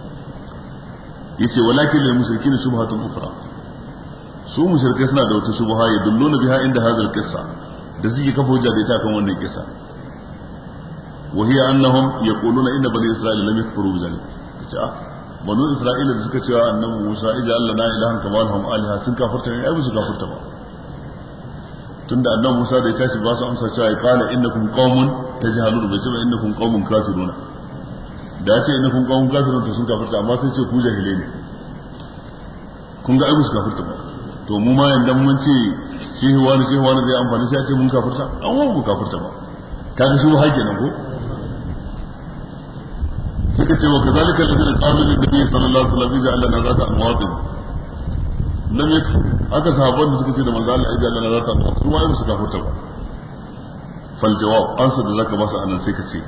Speaker 2: yace walakin lil mushrikin subhatun ukhra su mushrikai suna da wata subha ya dulluna biha inda hadal qissa da suke kafa hujja da ita kan wannan kissa wa hiya annahum yaquluna inna bani isra'ila lam yakfuru bi zalik kace ah banu isra'ila da suka cewa annabi Musa ija Allah na ilahan kama lahum aliha sun kafirta ne ai ba su kafirta ba tunda annabi Musa da ya tashi ba su amsa cewa ya qala innakum qaumun tajhalun bai ce ba innakum qaumun kafiruna da ya ce innakum qaumun kafirun to sun kafirta amma sai ce ku jahilai ne kun ga ai ba su kafirta ba to mu ma yanda mun ce shehu wani shehu wani zai amfani sai a ce mun kafirta an wa mu kafirta ba kaga shi ba kenan ko suka ce wa kazalika alladhina qalu lin nabiy sallallahu alaihi wasallam ija Allah nazata anwatin lam yakfur haka sahabban da suka ce da manzo Allah ija Allah nazata anwatin su ma su kafirta ba fal jawab ansa da zaka ba su anan sai ka ce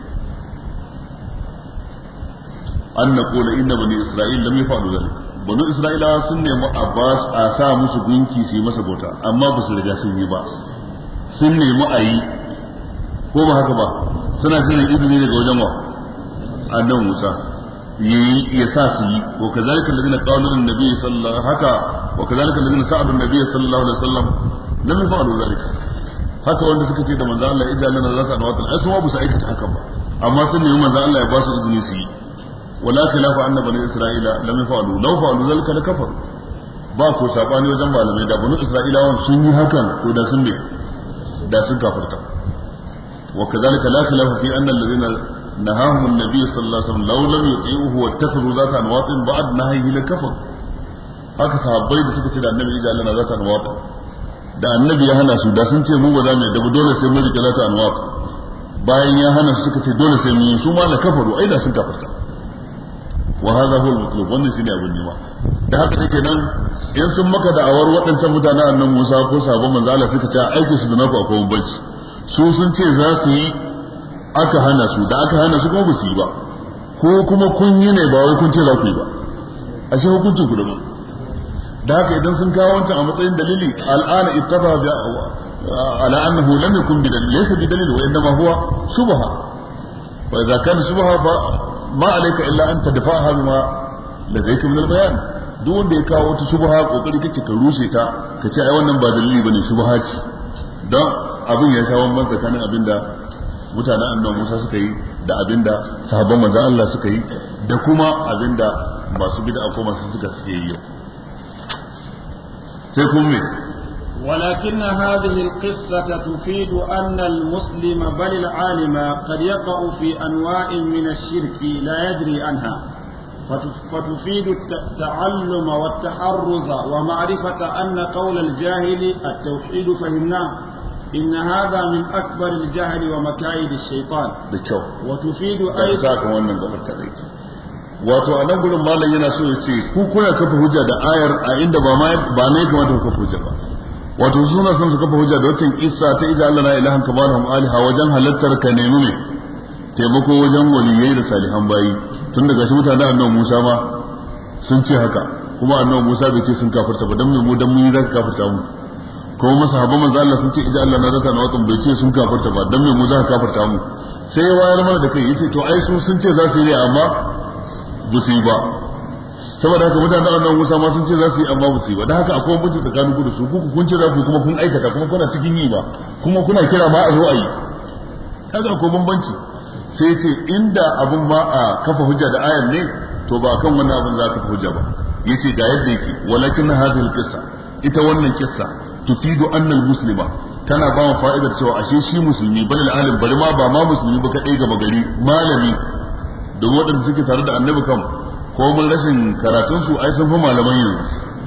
Speaker 2: an naqula inna bani isra'il lam yaf'alu dhalik banu isra'ilawa sun nemi abbas a sa musu gunki su yi masa bauta amma ba su riga sun yi ba sun nemi a yi ko ba haka ba suna jiran izini daga wajen wa annan musa ya sa su yi wa kazalika alladhina qalu lin nabiy sallallahu haka wa kazalika alladhina sa'adu nabiy sallallahu alaihi wasallam lam yaf'alu dhalika haka wanda suka ce da manzo Allah ya jalana za su anwatan ai su ma ba su aikata hakan ba amma sun nemi manzo Allah ya ba su izini su yi ولا خلاف أن بني إسرائيل لم يفعلوا لو فعلوا ذلك لكفروا ba ko sabani wajen malamai da banu isra'ilawan sun yi hakan to da sun ne da sun kafirta wa kazalika la khilafa fi anna alladhina nahahum an-nabiy sallallahu alaihi wasallam law lam yuti'uhu wa ittakhadhu zata anwatin ba'd nahyihi la kafar haka sahabbai da suka ce da annabi ija Allah na zata anwatin da annabi ya hana su da sun ce mu ba za mu yadda ba dole sai mun rike zata anwatin bayan ya hana su suka ce dole sai mun yi su ma la kafaru ai da sun kafirta wa hadha huwa al-matlub wannan shine abin nema da haka take nan in sun maka da'awar waɗancan mutanen annan Musa ko sabon manzo Allah suka ce aikin su da naku akwai bambanci su sun ce za su yi aka hana su da aka hana su kuma ba su yi ba ko kuma kun yi ne ba wai kun ce za ku yi ba ashe hukuncin ku daban da haka idan sun kawo wancan a matsayin dalili al'ana ittaba bi ala annahu lam yakun bi dalil laysa bi dalil wa innama huwa shubha wa idza kana shubha fa ma alayka illa an tadfa'aha bima ladayka min al-bayan duk wanda ya kawo wata shubha kokari kake ka rushe ta ka ce ai wannan ba dalili bane shubha ce don abin ya sha wannan tsakanin abinda mutanen annabi Musa suka yi da abinda sahabban manzon Allah suka yi da kuma abinda masu bid'a ko masu suka suke yi yau sai kuma me
Speaker 1: ولكن هذه القصة تفيد أن المسلم بل العالم قد يقع في أنواع من الشرك لا يدري عنها فتفيد التعلم والتحرز ومعرفة أن قول الجاهل التوحيد فهمناه إن هذا من أكبر الجهل ومكايد الشيطان
Speaker 2: da kyau
Speaker 1: وتفيد
Speaker 2: da
Speaker 1: أيضا
Speaker 2: za ka wannan gabar ta rai wato a nan gurin malam yana so ya ce ku kuna kafa hujja da ayar a inda ba ma ba ne kamata ku kafa hujja ba wato suna son su kafa hujja da wacin kissa ta ija Allah la ilaha kama lahum aliha wajen halattar ka nemi ne taimako wajen waliyai da salihan bayi tun daga shi mutanen annabi Musa ma sun ce haka kuma annabi Musa bai ce sun kafirta ba dan me mu dan mun yi zaka kafirta mu kuma masahaban manzo Allah sun ce ija Allah na zata na watan bai ce sun kafirta ba dan me mu za ka kafirta mu sai ya wayar mana da kai yace to ai su sun ce za su yi ne amma ba su yi ba saboda haka mutanen annabi Musa ma sun ce za su yi amma ba su yi ba dan haka akwai bambanci tsakanin ku da su ku kun ce za ku kuma kun aikata kuma kuna cikin yi ba kuma kuna kira ma a zo a yi kaga akwai bambanci sai ya ce inda abin ma a kafa hujja da ayan ne to ba kan wannan abin za ka kafa hujja ba yace ga yadda yake walakin hadhihi alqissa ita wannan kissa tufidu anna almuslima tana ba mu fa'idar cewa ashe shi musulmi bal alim bari ma ba ma musulmi ba kadai gaba gari malami da waɗanda suke tare da annabi kam ko mun rashin karatun su ai sun fi malaman yanzu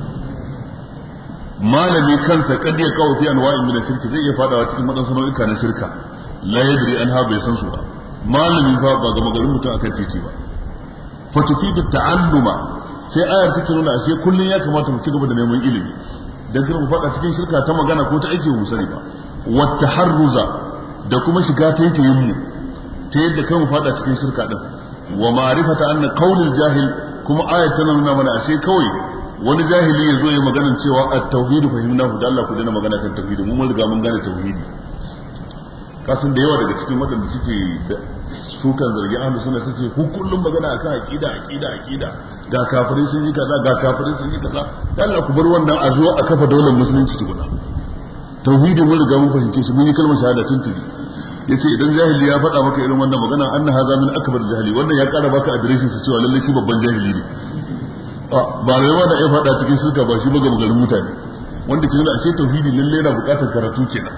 Speaker 2: malami kansa kad ya kawo fi anwa'in min shirki zai iya fadawa cikin wadansu nau'ika na shirka la yadri anha bai san su ba malami fa ba ga magarin mutum akan titi ba fa tufidu ta'alluma sai ayar take nuna ashe kullun ya kamata mu ci gaba da neman ilimi dan kar mu fada cikin shirka ta magana ko ta aiki mu sani ba wa taharruza da kuma shiga taitayin mu ta yadda kan mu fada cikin shirka din wa ma'rifata anna qaulul jahil kuma ayat tana nuna mana ashe kawai wani jahili ya zo ya magana cewa at-tauhid fahimnahu da Allah ku dana magana kan tauhidi mu mun riga mun gane tauhidi kasan da yawa daga cikin waɗanda suke sukan zargi ahlus sunna sai ce ku kullum magana akan aqida aqida aqida ga kafirai sun yi kaza ga kafirai sun yi kaza dan Allah ku bar wannan a zo a kafa daular musulunci tukuna tauhidi mun riga mun fahimce shi mun yi kalmar shahada tuntuni yace idan jahili ya faɗa maka irin wannan magana anna haza min akbar jahili wannan ya ƙara baka adireshin sa cewa lalle shi babban jahili ne ba da yawa da ya faɗa cikin shirka ba shi ba ga magarin mutane wanda ke nuna ashe tauhidi lalle yana buƙatar karatu kenan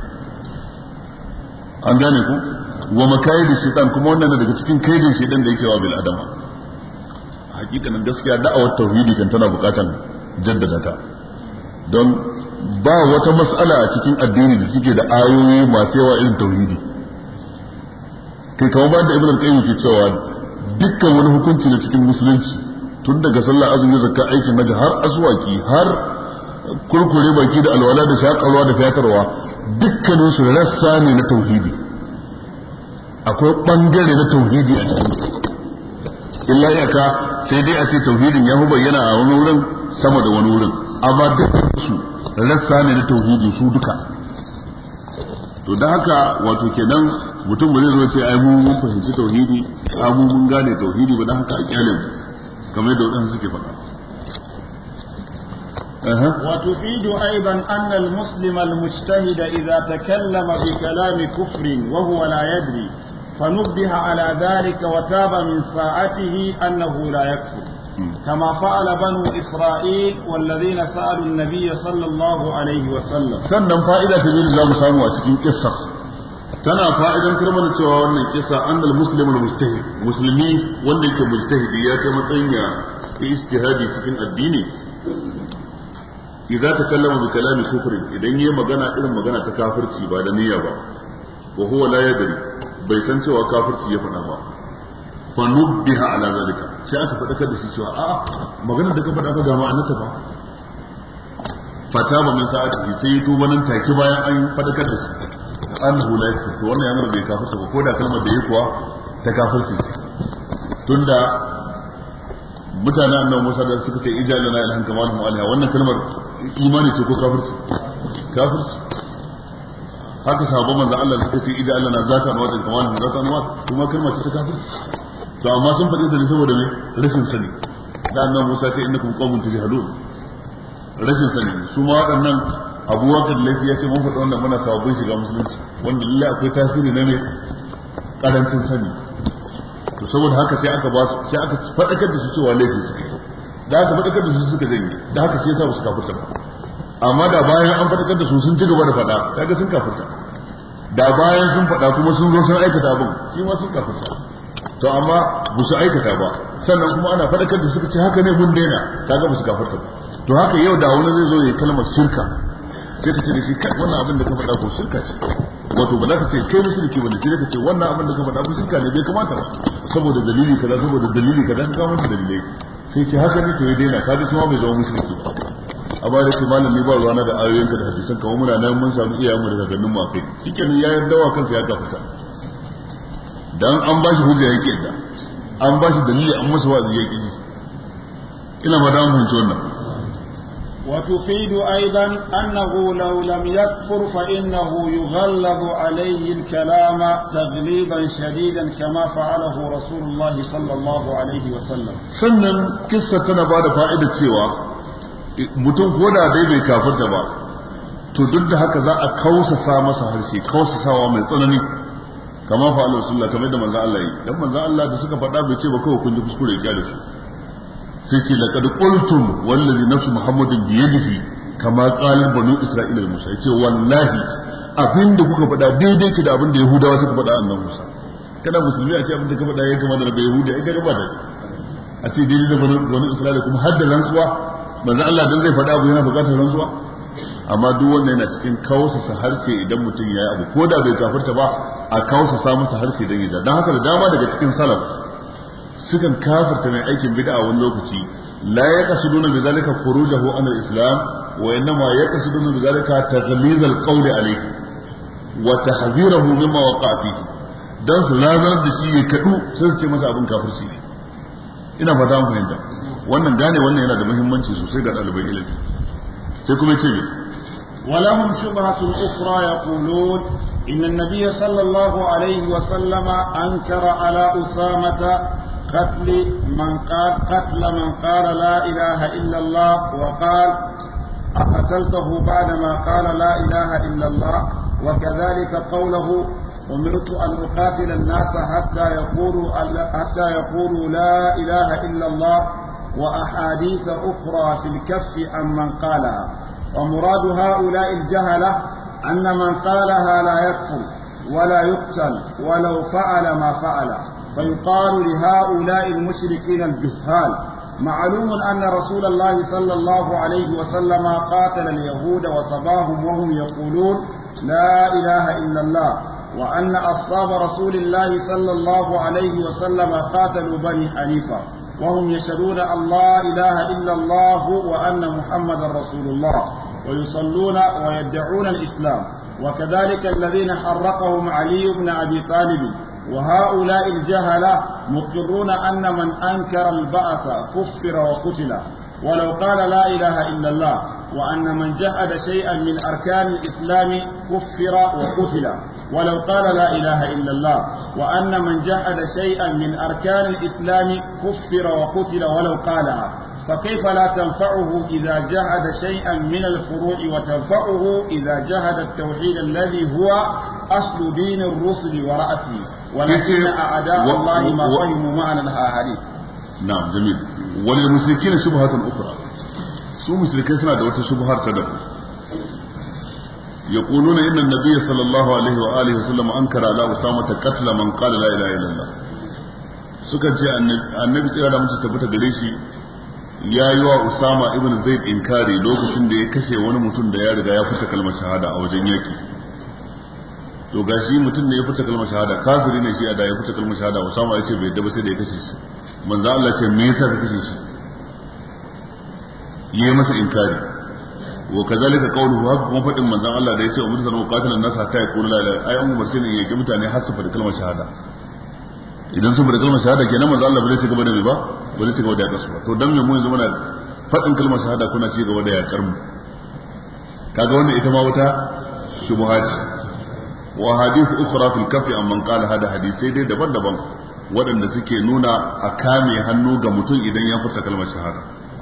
Speaker 2: an gane ku wa makayidi shaitan kuma wannan daga cikin kaidin shaitan da yake wa bil adama hakikanin gaskiya da'awar tauhidi kan tana buƙatar jaddada ta don ba wata mas'ala a cikin addini da suke da ayoyi masu yawa irin tauhidi kai kamar ba da ibn al-qayyim ke cewa dukkan wani hukunci na cikin musulunci tun daga sallah azumi zakka aikin haji har aswaki har kurkure baki da alwala da shakarwa da fiyatarwa dukkanin su rassa ne na tauhidi akwai bangare na tauhidi a cikin illa iyaka sai dai a ce tauhidin ya fi bayyana a wani wurin sama da wani wurin amma dukkan su rassa ne na tauhidi su duka to da haka wato kenan mutum ba zai zo ce ai mun fahimci tauhidi ai mun mun gane tauhidi ba dan haka a kyale mu kamar yadda wadansu suke faɗa
Speaker 1: وتفيد أيضا أن المسلم المجتهد إذا تكلم بكلام كفر وهو لا يدري فنبه على ذلك وتاب من ساعته أنه لا يكفر كما فعل بنو إسرائيل والذين سألوا النبي صلى الله عليه وسلم
Speaker 2: sannan fa'ida ta biyu za mu samu a cikin kissa tana fa'idan mana cewa wannan kissa annal muslimu mujtahid musulmi wanda yake mujtahidi ya kai matsayin ya istihadi cikin addini idza takallama bi kalami kufrin idan yayi magana irin magana ta kafirci ba da niyya ba wa huwa la yadri bai san cewa kafirci ya faɗa ba fa nubbiha ala zalika sai aka faɗakar da shi cewa a'a maganar da ka faɗa ka ga ma'anarta ba fata ba min sa'ati sai ya tuba nan take bayan an faɗakar da shi annahu la yakfur to wannan yana bai kafirta ba ko da kalmar da yake kuwa ta kafirci tunda mutanen annabi Musa da suka ce ijalana ilhan kama lahum alaiha wannan kalmar imani ce ko kafirci kafirci haka sahabban manzon Allah suka ce ijalana zata na wajen kama lahum zata na wajen kuma kalmar ce ta kafirci to amma sun faɗi da ne saboda me rashin sani da annabi Musa ce innakum qaumun tajhalun rashin sani su ma waɗannan Abu Bakar Laisi ya ce mun faɗi wannan muna sababbin shiga musulunci wanda lalle akwai tasiri na me karancin sani to saboda haka sai aka ba su sai aka faɗakar da su cewa laifin su da aka faɗakar da su suka janye da haka sai yasa ba su kafirta ba amma da bayan an faɗakar da su sun ci gaba da faɗa kaga sun kafirta da bayan sun faɗa kuma sun zo sun aikata abin shi ma sun kafirta to amma ba su aikata ba sannan kuma ana faɗakar da suka ce haka ne mun daina kaga ba su kafirta ba to haka yau da wani zai zo ya kalmar shirka sai ka ce da shi kai wannan abin da ka faɗa ko shirka ce wato ba za ka ce kai mushriki bane sai ka ce wannan abin da ka faɗa mushrika ne bai kamata ba saboda dalili kaza saboda dalili kaza ka kawo masa dalilai sai ce haka ne to ya daina ka ji kuma bai zama mushriki ba a ba da ce malam ni ba ruwana da ayoyinka da hadisan kamar muna nan mun samu iyayenmu da kakannin mu akai shikenan ya yarda wa kansa ya gafarta dan an bashi hujja yake yadda an bashi dalili an masa wa'azi yake ji ina ba da mun fahimci wannan
Speaker 1: وتفيد أيضا أنه لو لم يكفر فإنه يغلظ عليه الكلام تغليظا شديدا كما فعله رسول الله صلى الله عليه وسلم
Speaker 2: sannan kissa tana ba da fa'idar cewa mutum ko da dai bai kafirta ba to duk da haka za a kausasa masa harshe kausasawa mai tsanani kama fa Allah sallallahu kamar da manzo Allah yi dan manzo Allah da suka faɗa bai ce ba kawai kun ji kuskure ya da su sai ce laqad qultum wallazi nafsu muhammadin bi yadihi kama qala banu isra'ila da musa yace wallahi abinda kuka faɗa daidai ki da abinda yahudawa suka faɗa annabi musa kana musulmi a ce abinda ka faɗa ya kama da bai yahudi ai kaga ba da a ce daidai da banu isra'ila kuma har da rantsuwa manzo Allah dan zai faɗa abu yana buƙatar rantsuwa amma duk wannan yana cikin kausasa harshe idan mutum ya yi abu ko da bai kafirta ba a kausasa masa harshe dan ya dan haka da dama daga cikin salaf sukan kafirta mai aikin bid'a wani lokaci la yaqsuduna bi zalika khurujahu an al-islam wa innama yaqsuduna bi zalika taghliz al-qawl alayhi wa tahzirahu mimma waqa'a fihi dan su lazarar da shi ya kadu sai su ce masa abin kafirci ne ina fata mun fahimta wannan gane wannan yana da muhimmanci sosai ga ɗaliban ilimi sai kuma ce
Speaker 1: ولهم شبهة أخرى يقولون إن النبي صلى الله عليه وسلم أنكر على أسامة قتل من قال قتل من قال لا إله إلا الله وقال أقتلته بعدما قال لا إله إلا الله وكذلك قوله أمرت أن أقاتل الناس حتى يقولوا حتى يقولوا لا إله إلا الله وأحاديث أخرى في الكف عن من قالها ومراد هؤلاء الجهلة أن من قالها لا يكفر ولا يقتل ولو فعل ما فعل فيقال لهؤلاء المشركين الجهال معلوم أن رسول الله صلى الله عليه وسلم قاتل اليهود وصباهم وهم يقولون لا إله إلا الله وأن أصحاب رسول الله صلى الله عليه وسلم قاتلوا بني حنيفة وهم يشهدون أن لا إله إلا الله وأن محمدا رسول الله ويصلون ويدعون الإسلام وكذلك الذين حرقهم علي بن أبي طالب وهؤلاء الجهلة مقرون أن من أنكر البعث كفر وقتل ولو قال لا إله إلا الله وأن من جحد شيئا من أركان الإسلام كفر وقتل ولو قال لا إله إلا الله وأن من جحد شيئا من أركان الإسلام كفر وقتل ولو قالها فكيف لا تنفعه إذا جحد شيئا من الفروع وتنفعه إذا جحد التوحيد الذي هو أصل دين الرسل ورأسه ولكن أعداء الله ما فهموا معنى الأحاديث
Speaker 2: نعم جميل وللمشركين شبهة أخرى su mushrikai suna da wata shubhar ta daban يقولون إن النبي صلى الله عليه وآله وسلم أنكر على أسامة قتل من قال لا إله إلا الله sukan ce annabi tsira da mutum tabbata gare shi ya yi wa Usama ibn Zaid inkari lokacin da ya kashe wani mutum da ya riga ya fita kalmar shahada a wajen yaki to gashi mutum ne ya fita kalmar shahada kafiri ne shi a da ya fita kalmar shahada Usama ya ce bai yadda ba sai da ya kashe shi manzo Allah ce me yasa ka kashe shi yayi masa inkari wa kazalika qawluhu haka kuma fadin manzon Allah da yace umar sallallahu qatilan nas hatta yaqulu la ilaha ai an umarce ne yake mutane har su faɗi kalmar shahada idan sun faɗi kalmar shahada kenan manzon Allah ba zai ci gaba da me ba ba zai ci gaba da yakar su ba to dan me mu yanzu muna faɗin kalmar shahada kuna ci gaba da yakar mu kaga wannan ita ma wata shubuhat wa hadith ukhra fil kafi amman qala hada hadisai dai daban-daban waɗanda suke nuna a kame hannu ga mutum idan ya furta kalmar shahada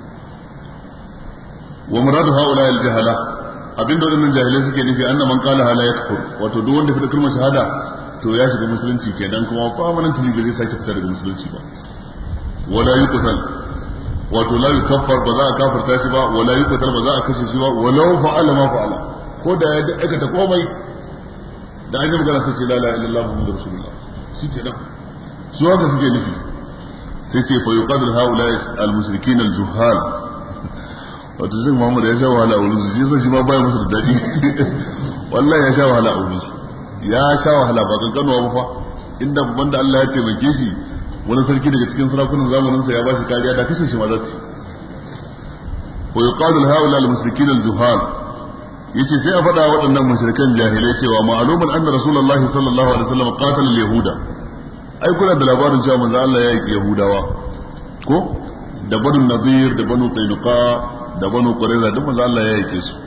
Speaker 2: wa muradu haula al jahala abinda wadannan jahilai suke nufi anna man qala la yakfur wato duk wanda fita kalmar shahada to ya shiga musulunci kenan kuma permanent ne bai sake fita daga musulunci ba wala yuqtal wato la yukaffar ba za a kafirta shi ba wala yuqtal ba za a kashe shi ba walau fa'ala ma fa'ala ko da ya aikata komai da an yi magana sai ce la ilaha illallah muhammadur rasulullah shi kenan su haka suke nufi sai ce fa yuqadil haula al mushrikin al juhal wato zai Muhammad ya sha wahala a wurin su shi yasa shi ma baya musu da daɗi wallahi ya sha wahala a wurin su ya sha wahala ba kankanuwa ba fa inda banda Allah ya taimake shi wani sarki daga cikin sarakunan zamaninsa ya ba shi kariya da kashe shi ma za su wa yuqalu haula al mushrikin al juhal yace sai a faɗa waɗannan mushrikan jahilai cewa ma'lumun anna rasulullah sallallahu alaihi wasallam qatala al yahuda ai kuna da labarin cewa manzo Allah ya yi yahudawa ko da banu nadir da banu qainuqa da banu qurayza duk manzo Allah ya yake su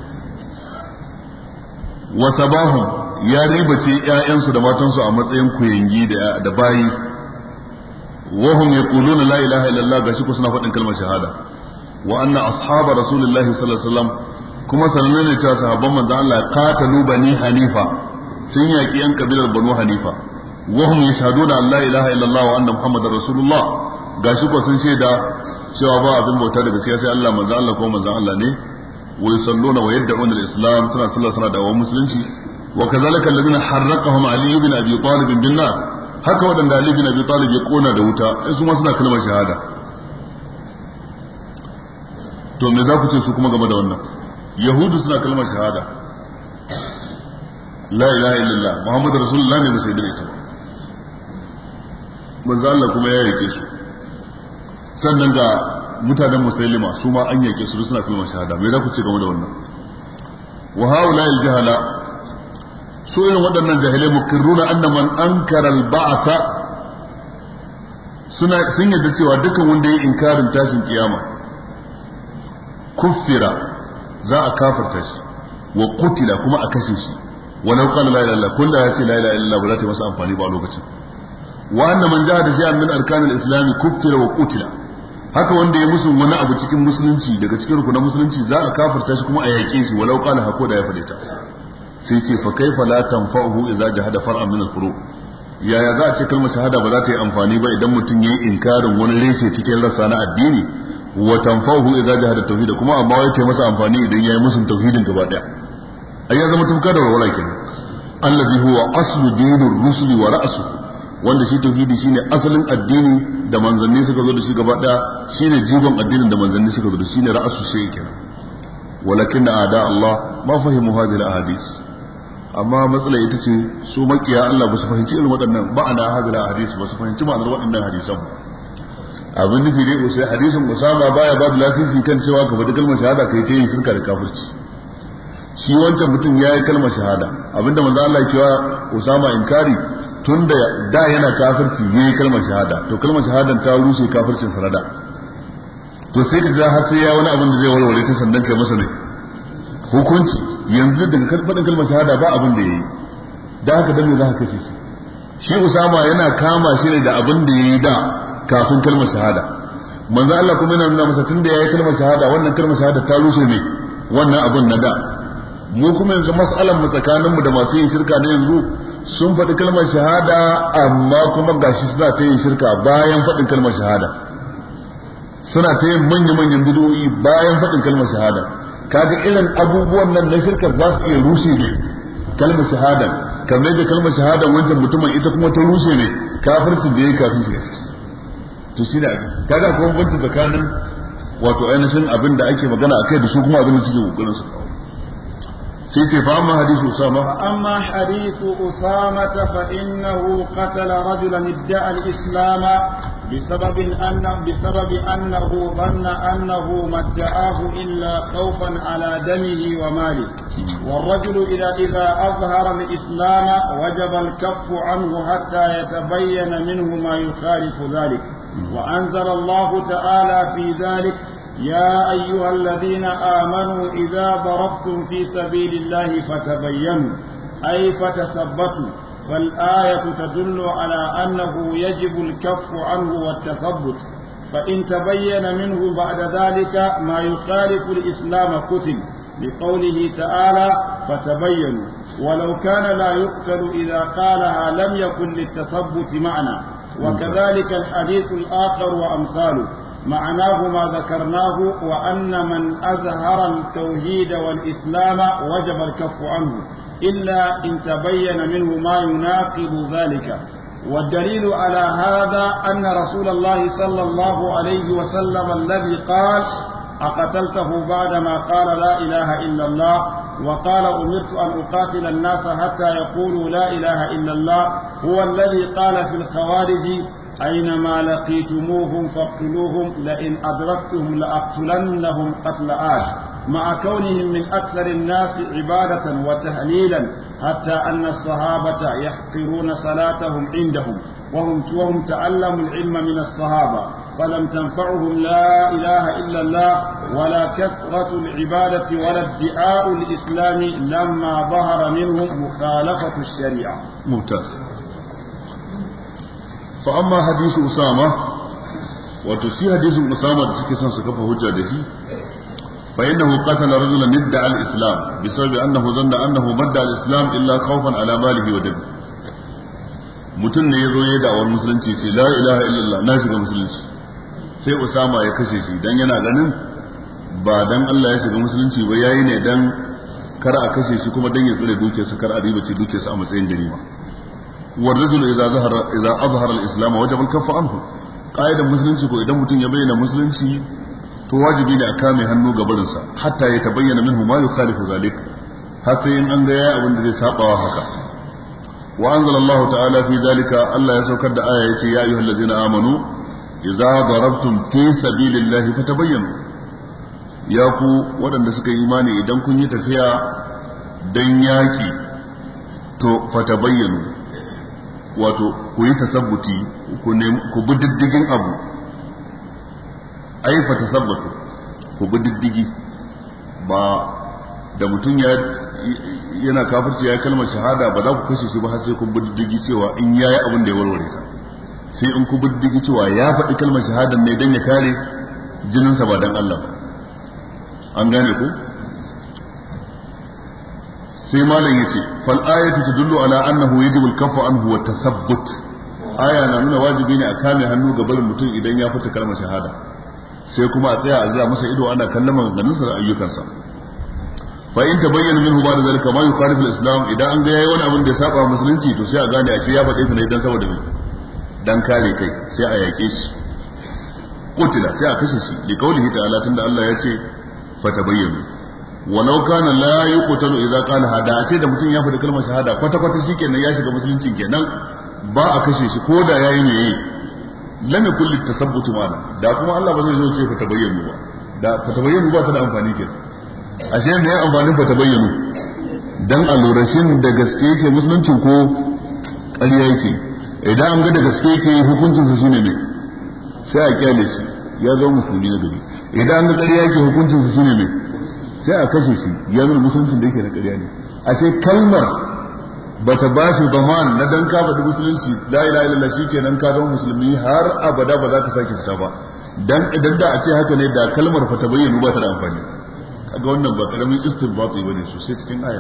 Speaker 2: wa sabahum ya ribace ƴaƴansu da matansu a matsayin kuyangi da da bayi wa hum yaquluna la ilaha illallah gashi ko suna faɗin kalmar shahada wa anna ashaba rasulillahi sallallahu alaihi wasallam kuma sananne ne cewa sahabban manzo Allah qatalu bani hanifa sun yaki yan kabilar banu hanifa wa hum yashhaduna an la ilaha illallah wa anna muhammadar rasulullah gashi ko sun shaida cewa ba abin bauta da gaskiya sai Allah manzo Allah ko manzo Allah ne wa yusalluna wa yad'una al-islam suna sallah suna da musulunci wa kazalika alladhina harraqahum ali ibn abi talib bin nar haka wadanda ali ibn abi talib ya kona da wuta su ma suna kalmar shahada to me za ku ce su kuma game da wannan yahudu suna kalmar shahada la ilaha illallah muhammadu rasulullah ne ba sai da ita manzo Allah kuma ya yake su sannan ga mutanen musailima su ma an yake su suna kalmar shahada me za ku ce game da wannan wa haula al jahala su irin waɗannan jahilai mukirruna anna man ankara al ba'sa suna sun yadda cewa dukkan wanda ya inkarin tashin kiyama kuffira za a kafarta shi wa kutila kuma a kashe shi walau qala la ilaha illallah kullu ya ce la ilaha illallah ba za ta yi masa amfani ba a lokacin wa anna man jahada shay'an min arkan al-islam kuffira wa qutila haka wanda ya musu wani abu cikin musulunci daga cikin rukunan musulunci za a kafarta shi kuma a yake shi walau qala hako da ya fade ta sai ce fa kaifa la tanfa'uhu idza jahada far'an min al-furu yaya za a ce kalmar shahada ba za ta yi amfani ba idan mutum yayi inkarin wani reshe cikin rasa na addini wa tanfa'uhu idza jahada tauhid kuma amma wai ta masa amfani idan yayi musun tauhidin gaba daya ai ya zama tumka da walwala kenan allazi huwa aslu dinir rusuli wa ra'su wanda shi tauhidi shine asalin addini da manzanni suka zo da shi gaba daya shine jigon addinin da manzanni suka zo da shine ra'su shi kenan walakin a'da Allah ma fahimu hadhihi al-ahadith amma matsala ita ce su makiya Allah ba su fahimci irin waɗannan ba'ana hadhihi al-ahadith ba su fahimci ma'anar waɗannan hadisan abin nufi dai usai hadisin Usama baya ba da lasisi kan cewa ka faɗi kalmar shahada kai ta yin shirka da kafirci shi wancan mutum ya yi kalmar shahada abinda manzo Allah ya kiwa Usama inkari tun da da yana kafirci ya yi kalmar shahada to kalmar shahadan ta rushe kafircin sanada to sai ka jira har sai ya wani abin da zai warware ta sandan kai masa ne hukunci yanzu daga faɗin kalmar shahada ba abin da ya yi da haka dan me za ka kashe shi shi Usama yana kama shi ne da abin da ya yi da kafin kalmar shahada manzo Allah kuma yana nuna masa tunda yayi kalmar shahada wannan kalmar shahada ta rushe ne wannan abun na da mu kuma yanzu mas'alan mu tsakanin mu da masu yin shirka na yanzu sun faɗi kalmar shahada amma kuma gashi suna ta yin shirka bayan faɗin kalmar shahada suna ta yin manya manyan bid'o'i bayan faɗin kalmar shahada kaga irin abubuwan nan na shirkar za su iya rushe ne kalmar shahada kamar da kalmar shahada wancan mutumin ita kuma ta rushe ne kafircin da ya kafin shi gaske to shi da kaga kuma banci tsakanin wato ainihin abin da ake magana a kai da su kuma abin da suke kokarin su kawo sai ce fa amma hadisu usama
Speaker 1: fa amma hadithu usama fa innahu qatala rajulan idda'a al-islam بسبب أن بسبب أنه ظن أنه ما ادعاه إلا خوفا على دمه وماله والرجل إذا إذا أظهر الإسلام وجب الكف عنه حتى يتبين منه ما يخالف ذلك وأنزل الله تعالى في ذلك يا أيها الذين آمنوا إذا ضربتم في سبيل الله فتبينوا أي فتثبتوا فالآية تدل على أنه يجب الكف عنه والتثبت فإن تبين منه بعد ذلك ما يخالف الإسلام قتل لقوله تعالى فتبينوا ولو كان لا يقتل إذا قالها لم يكن للتثبت معنى وكذلك الحديث الآخر وأمثاله معناه ما ذكرناه وأن من أظهر التوحيد والإسلام وجب الكف عنه إلا إن تبين منه ما يناقض ذلك والدليل على هذا أن رسول الله صلى الله عليه وسلم الذي قال أقتلته بعدما قال لا إله إلا الله وقال أمرت أن أقاتل الناس حتى يقولوا لا إله إلا الله هو الذي قال في الخوارج أينما لقيتموهم فاقتلوهم لئن أدركتهم لأقتلنهم قتل آش مع كونهم من أكثر الناس عبادة وتهليلا حتى أن الصحابة يحقرون صلاتهم عندهم وهم وهم تعلموا العلم من الصحابة فلم تنفعهم لا إله إلا الله ولا كثرة العبادة ولا ادعاء الإسلام لما ظهر منهم مخالفة الشريعة
Speaker 2: ممتاز فأما حديث أسامة وتسي حديث أسامة تسكي سنسكف هجة دهي فإنه قتل رجلا ادعى الإسلام بسبب أنه ظن أنه مدى الإسلام إلا خوفا على ماله ودمه mutum ne ya zo ya da'awar musulunci ce la ilaha illallah na shiga musulunci sai usama ya kashe shi dan yana ganin ba dan Allah ya shiga musulunci ba yayi ne dan kar a kashe shi kuma dan ya tsare dukiyarsa kar a riba ce dukiyarsa a matsayin ganima wa rajul idza zahara idza azhara al-islam wajaba al-kaffu anhu qaidan musulunci ko idan mutum ya bayyana musulunci to wajibi ne a kame hannu ga barinsa hatta ya tabayyana minhu ma yukhalifu zalik har sai in an ga yayi abin da zai sabawa haka wa anzalallahu ta'ala fi zalika Allah ya saukar da aya yace ya ayyuhallazina amanu idza darabtum fi sabilillahi fatabayyanu ya ku waɗanda suka yi imani idan kun yi tafiya dan yaki to fatabayyanu wato ku yi tasabbuti ku bi diddigin abu ai fatasabbatu ku bi diddigi ba da mutum ya yana kafirci ya kalmar shahada ba za ku kashe shi ba har sai kun bi diddigi cewa in yayi abin da ya warware ta sai in ku bi diddigi cewa ya faɗi kalmar shahada ne dan ya kare jininsa ba dan Allah ba an gane ku sai malam yace fal ayatu tadullu ala annahu yajibu al-kaffu anhu wa tathabbut aya na nuna wajibi ne a kame hannu ga barin mutum idan ya fita kalmar shahada sai kuma a tsaya a zira masa ido ana kallon maganganunsa da ayyukansa fa in tabayyana minhu ba da zalika ma yukhalifu al-islam idan an ga yayi wani abin da ya saba musulunci to sai a gane a shi ya faɗe ne dan saboda me dan kare kai sai a yake shi kutila sai a kashe shi li qawlihi ta'ala tunda Allah ya ce fa tabayyanu walau kana la yuqtalu idza qala hada a ce da mutum ya faɗi kalmar shahada kwata kwata shikenan ya shiga musulunci kenan ba a kashe shi ko da yayi ne lam yakul litasabbutu mana da kuma Allah ba zai zo ce fa tabayyanu ba da fa tabayyanu ba ta da amfani kenan ashe me ya amfanin fa tabayyanu dan a lura shin da gaske yake musulunci ko ƙarya yake idan an ga da gaske yake hukuncin sa shine ne sai a kyale shi ya zama musulmi na gari idan an ga ƙarya yake hukuncin sa shine ne sai a kashe shi ya nuna musuluncin da yake na ƙarya ne ashe kalmar bata ba shi zaman na dan ka faɗi musulunci la ilaha illallah shikenan ka zama musulmi har abada ba za ka sake fita ba dan idan da a ce haka ne da kalmar fa ta bayyana ba ta da amfani kaga wannan ba karamin istinbati bane sosai cikin aya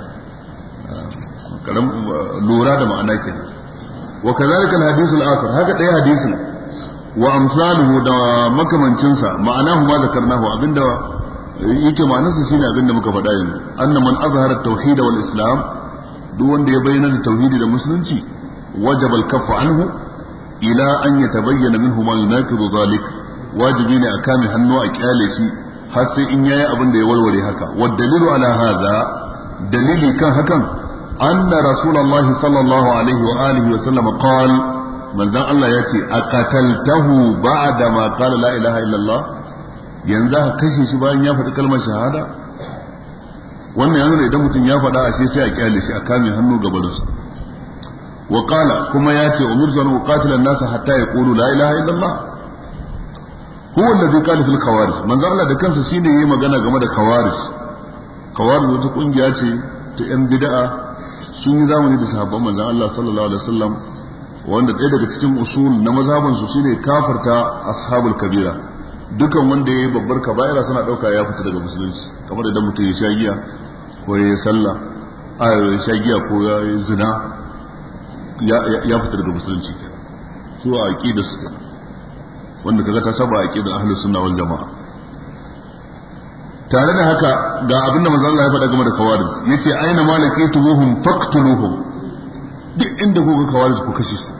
Speaker 2: karam lura da ma'ana ke wa kadhalika al-hadith al-akhar haka dai hadisin wa amsaluhu da makamancin sa ma'anahu ma zakarnahu abinda yake ma'anarsa shine abinda muka faɗa yanzu anna man azhara at-tauhid wal islam duk wanda ya bayyana da tauhidi da musulunci wajaba al-kaffu anhu ila an yatabayyana minhu ma yunaqidu zalik wajibi ne a kame hannu a kyale shi har sai in yayi abin da ya warware haka wa dalilu ala hadha dalili kan hakan anna rasulullahi sallallahu alaihi wa alihi wa sallam qal manzon Allah ya ce aqataltahu ba'da ma qala la ilaha illallah yanzu ka kashe shi bayan ya faɗi kalmar shahada wannan yanzu idan mutum ya faɗa ashe sai a kyale shi a kame hannu gabarinsa wa qala kuma ya ce umirtu an uqatila an-nasa hatta yaqulu la ilaha illallah huwa alladhi qala fil khawarij manzo Allah da kansa shine yayi magana game da khawarij khawarij wata kungiya ce ta yan bid'a sun yi zamani da sahabban manzo Allah sallallahu alaihi wasallam wanda ɗaya daga cikin usul na mazhaban su shine kafarta ashabul kabira dukan wanda yayi babbar kaba'ira suna dauka ya fita daga musulunci kamar idan mutum ya sha giya ko ya yi sallah a ya sha giya ko ya yi zina ya fita daga musulunci su a aqida su wanda kaga ta saba aqidar ahlus sunna wal jamaa tare da haka ga abin da manzo Allah ya faɗa game da kawarij yace aina malakituhum faqtuluhum duk inda kuka kawarij ku kashe su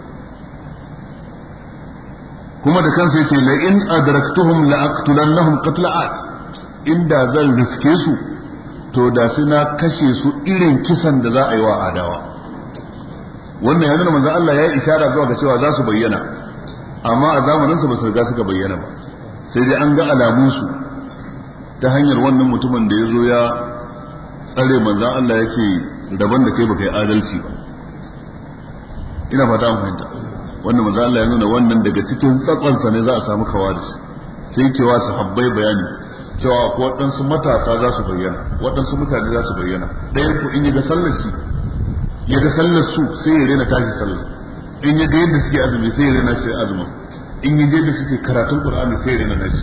Speaker 2: kuma da kansa yace la in adraktuhum la aqtulannahum qatla'at inda zan riske su to da sai na kashe su irin kisan da za a yi wa adawa wannan ya nuna manzon Allah ya yi ishara zuwa ga cewa za su bayyana amma a zamanin su ba su riga suka bayyana ba sai dai an ga alamun su ta hanyar wannan mutumin da ya zo ya tsare manzon Allah ya ce daban da kai baka yi adalci ba ina fata an fahimta wannan manzon Allah ya nuna wannan daga cikin tsatsansa ne za a samu kawaris sai kewa su habbai bayani cewa ko waɗansu matasa za su bayyana waɗansu mutane za su bayyana ɗayan ku in yi ga sallar shi ya ga sallar su sai ya rena tashi sallar in ya ga yadda suke azumi sai ya rena shi azumin in ya ga yadda suke karatun qur'ani sai ya rena nashi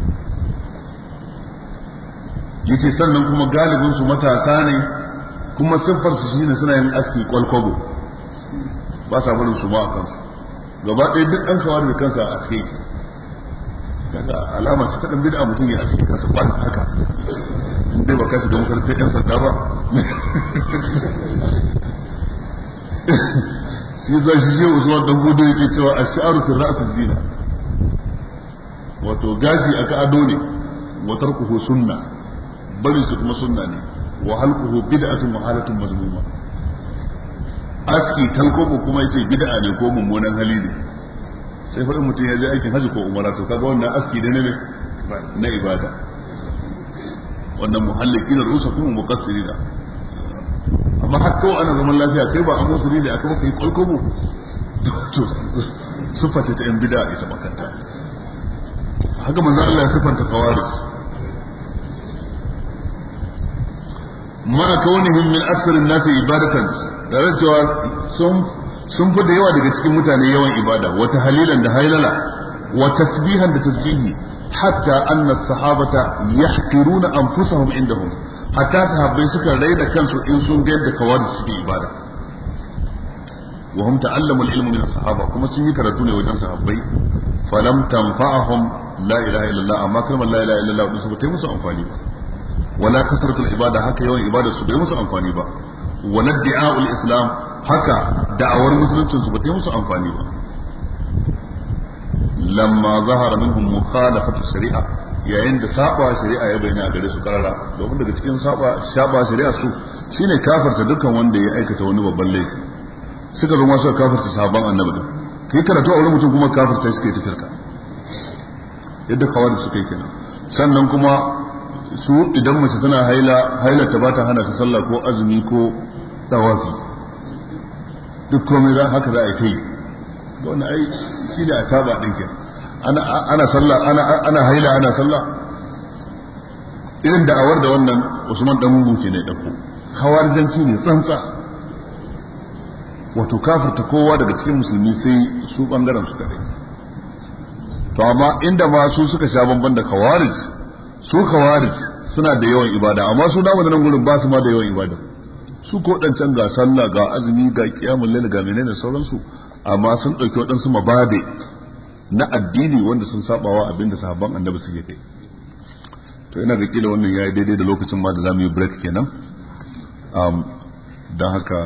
Speaker 2: yace sannan kuma galibin su matasa ne kuma siffar su shine suna yin aski kwalkwabo ba sa barin su ma a kansu gaba ɗaya duk ɗan kawar da kansa a aske kaga alama ce ta dan bid'a mutum ya aske kansa ba haka in dai ba ka shiga makarantar yan sanda ba shi za shi je usman dan gudu yake cewa ash-sha'ru fi ra's zina wato gashi aka ado ne wa tarkuhu sunna bari su kuma sunna ne wa halquhu bid'atun wa halatun mazmuma aski talkobo kuma yace bid'a ne ko mummunan hali ne sai faɗin mutum ya je aikin hajji ko umara to kaga wannan aski da ne na ibada wannan muhalliki da rusa kuma muqassiri da amma har kawai ana zaman lafiya kai ba an musu ne aka maka yi kwalkwabo to sufa ce ta yan bida ita makanta haka manzo Allah ya sifanta kawaris ma kaunihim min aksar an-nasi ibadatan tare cewa sun sun fi da yawa daga cikin mutane yawan ibada wata halilan da hailala wa tasbihan da tasbihi hatta anna sahabata yahqiruna anfusahum indahum hatta sahabbai suka raina kansu in sun ga yadda kawari suke ibada wa hum ta'allamu al-ilmu min as-sahaba kuma sun yi karatu ne wajen sahabbai falam tanfa'ahum la ilaha illallah amma kalmar la ilaha illallah din su ba ta musu amfani ba wala kasratul ibada haka yawan ibada su bai musu amfani ba wala di'a'ul islam haka da'awar musuluncin su ba ta musu amfani ba lamma zahara minhum mukhalafatu shari'a yayin da saba shari'a ya bayyana gare su karara domin daga cikin saba saba shari'a su shine kafarta dukkan wanda ya aikata wani babban laifi suka zo masu kafarta sahabban annabi din kai karatu a wurin mutum kuma kafarta suka yi tafirka yadda kawai suka yi kenan sannan kuma su idan mace tana haila haila ta bata hana ta sallah ko azumi ko tawafi duk komai za haka za a yi ta yi wannan ai shi ne a taba ɗin kenan ana sallah ana ana haila ana sallah irin da'awar da wannan Usman dan Muke ne dauko hawarjanci ne tsantsa wato kafirta kowa daga cikin musulmi sai su bangaren su kadai to amma inda ma su suka sha bamban da kawarij su kawarij suna da yawan ibada amma su damu da nan gurin ba su ma da yawan ibada su ko dan can ga sallah ga azumi ga kiyamul lail ga menene sauransu amma sun dauki waɗansu mabade na addini wanda sun sabawa abinda sahabban annabi suke kai to ina ga kila wannan yayi daidai da lokacin ma da zamu yi break kenan um dan haka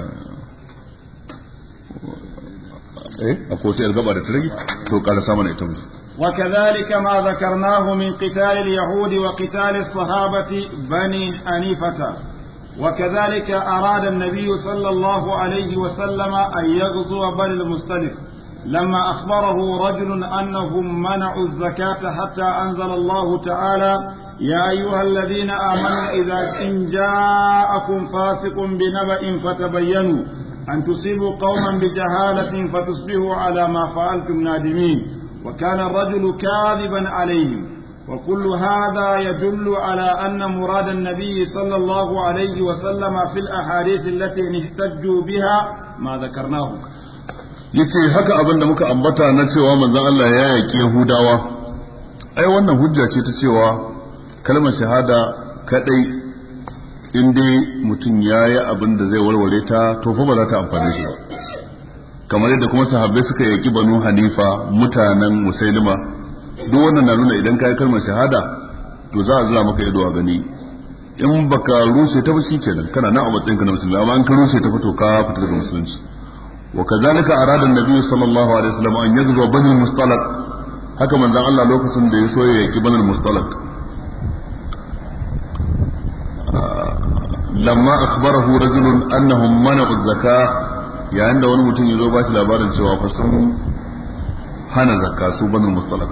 Speaker 2: eh akwai wata gaba da ta rage to kala sama na ita mu
Speaker 1: وكذلك ما ذكرناه من قتال اليهود وقتال الصحابة بني حنيفة وكذلك أراد النبي صلى الله عليه وسلم أن يغزو بني المصطلق لما أخبره رجل أنهم منعوا الزكاة حتى أنزل الله تعالى يا أيها الذين آمنوا إذا إن جاءكم فاسق بنبأ فتبينوا أن تصيبوا قوما بجهالة فتصبحوا على ما فعلتم نادمين وكان الرجل كاذبا عليهم وكل هذا يدل على أن مراد النبي صلى الله عليه وسلم في الأحاديث التي احتجوا بها ما ذكرناه
Speaker 2: yace haka abin da muka ambata na cewa manzon Allah ya yaki Yahudawa ai wannan hujja ce ta cewa kalmar shahada kadai in dai mutum ya yi abin da zai warware ta to fa ba za ta amfane shi ba kamar yadda kuma sahabbai suka yaki banu hanifa mutanen musailima duk wannan na nuna idan ka yi kalmar shahada to za a zura maka ido a gani in baka rushe ta ba kenan kana nan a matsayin ka na musulmi amma in ka rushe ta fito ka fita daga musulunci وكذلك أراد النبي صلى الله عليه وسلم أن يغزو بني المصطلق haka manzon Allah lokacin da ya so ya yaki banin mustalak lamma akhbarahu rajulun annahum mana'u zakka yayin da wani mutum ya zo ba shi labarin cewa fa sun hana zakka su banu mustalak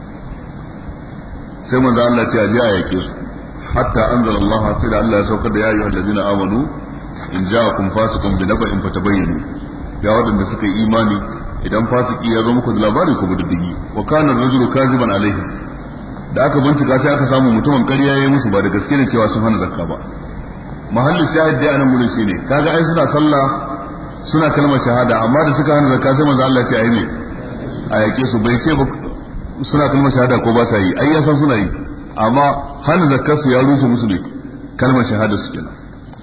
Speaker 2: sai manzo Allah ce aje a yake su hatta anzala Allah sai da Allah ya saukar da ya ayyuhal ladina amanu in ja'akum fasiqun bi naba'in fatabayyanu ya wadanda suka yi imani idan fasiki ya zo muku da labari ku bididdigi wa kana rajulu kaziban alaihi da aka bincika sai aka samu mutumin ƙarya yayi musu ba da gaske ne cewa sun hana zakka ba mahallin shahid dai anan gurin shine kaga ai suna sallah suna kalmar shahada amma da suka hana zakka sai manzo Allah ya ce ayi ne a yake su bai ce ba suna kalmar shahada ko ba sa yi ai ya san suna yi amma hana zakkar su ya rushe musu ne kalmar shahada su kenan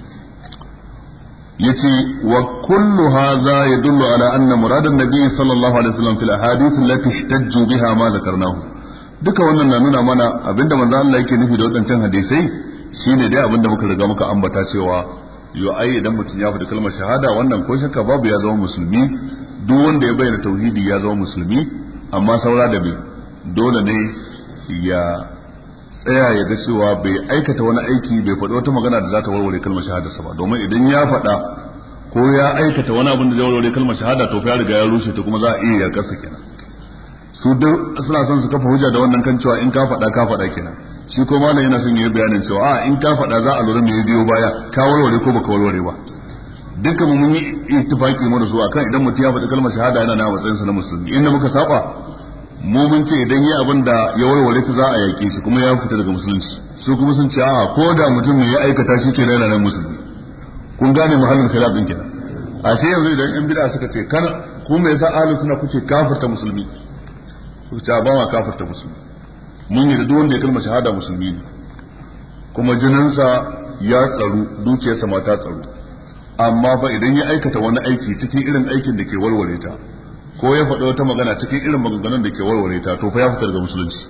Speaker 2: yace wa kullu hadha yadullu ala anna murad an-nabi sallallahu alaihi wasallam fil ahadith allati ihtajju biha ma zakarnahu duka wannan na nuna mana abinda manzo Allah yake nufi da wadancan hadisai shine dai abinda muka riga muka ambata cewa yo ai idan mutum ya faɗi kalmar shahada wannan ko shakka babu ya zama musulmi duk wanda ya bayyana tauhidi ya zama musulmi amma saura da bai dole ne ya tsaya ya ga cewa bai aikata wani aiki bai faɗi wata magana da za ta warware kalmar shahada ba domin idan ya faɗa ko ya aikata wani abin da zai warware kalmar shahada to fa ya riga ya rushe ta kuma za a iya yakarsa kenan su duk suna son su kafa hujja da wannan kan cewa in ka faɗa ka faɗa kenan shi ko malam yana son yayi bayanin cewa a in ka faɗa za a lura me ya biyo baya ka warware ko baka warware ba duka mu mun yi ittifaki mu da su akan idan mutum ya faɗi kalmar shahada yana na matsayin sa na musulmi inda muka saba mu mun ce idan yi abin da ya warware ta za a yaƙe shi kuma ya fita daga musulunci su kuma sun ce a ko da mutum ne ya aikata shi ke yana nan musulmi kun gane muhallin khilaf din kenan a sai yanzu idan yan bid'a suka ce kana ku me yasa ahlus sunna kuke kafirta musulmi ku ce ba ma kafirta musulmi mun yi da duk wanda ya kalmar shahada musulmi ne kuma jininsa ya tsaru dukiyarsa ma ta tsaru amma fa idan ya aikata wani aiki cikin irin aikin da ke warware ta ko ya faɗi wata magana cikin irin maganganun da ke warware ta to fa ya fita daga musulunci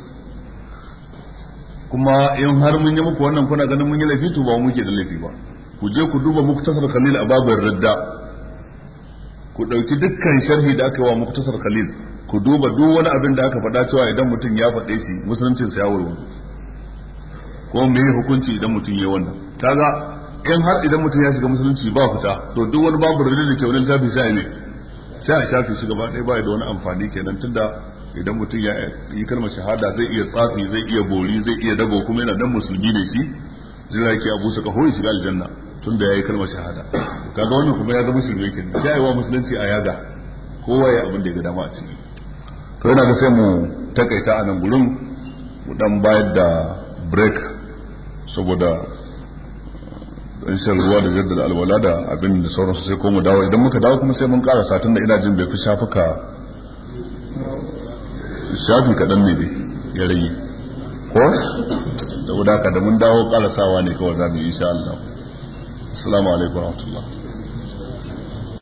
Speaker 2: kuma in har mun yi muku wannan kuna ganin mun yi laifi to ba mu muke da laifi ba ku je ku duba muktasar khalil a babin radda ku ɗauki dukkan sharhi da aka yi wa muktasar khalil ku duba duk wani abin da aka faɗa cewa idan mutum ya faɗe shi musuluncin sa ya warware ko me hukunci idan mutum ya wannan kaga in har idan mutum ya shiga musulunci ba fita to duk wani babu radda da ke wani littafi sai ne sai a shafe shi gaba ɗaya ba da wani amfani kenan tunda idan mutum ya yi kalmar shahada zai iya tsafi zai iya bori zai iya dabo kuma yana dan musulmi ne shi zai yake abu su kaho ya shiga aljanna tunda ya yi kalmar shahada kaga wannan kuma ya zama shirme kenan sai wa musulunci a yaga kowa ya abin da ya ga dama a ciki to yana ga sai mu takaita a nan gurin mu dan bayar da break saboda dan shan ruwa da jaddada alwala da abin da sauransu sai ko mu dawo idan muka dawo kuma sai mun ƙara satin da ina jin bai fi shafuka shafi kaɗan ne dai ya rage ko da wadaka da mun dawo ƙarasawa ne kawai za mu yi insha Allah assalamu alaikum wa rahmatullah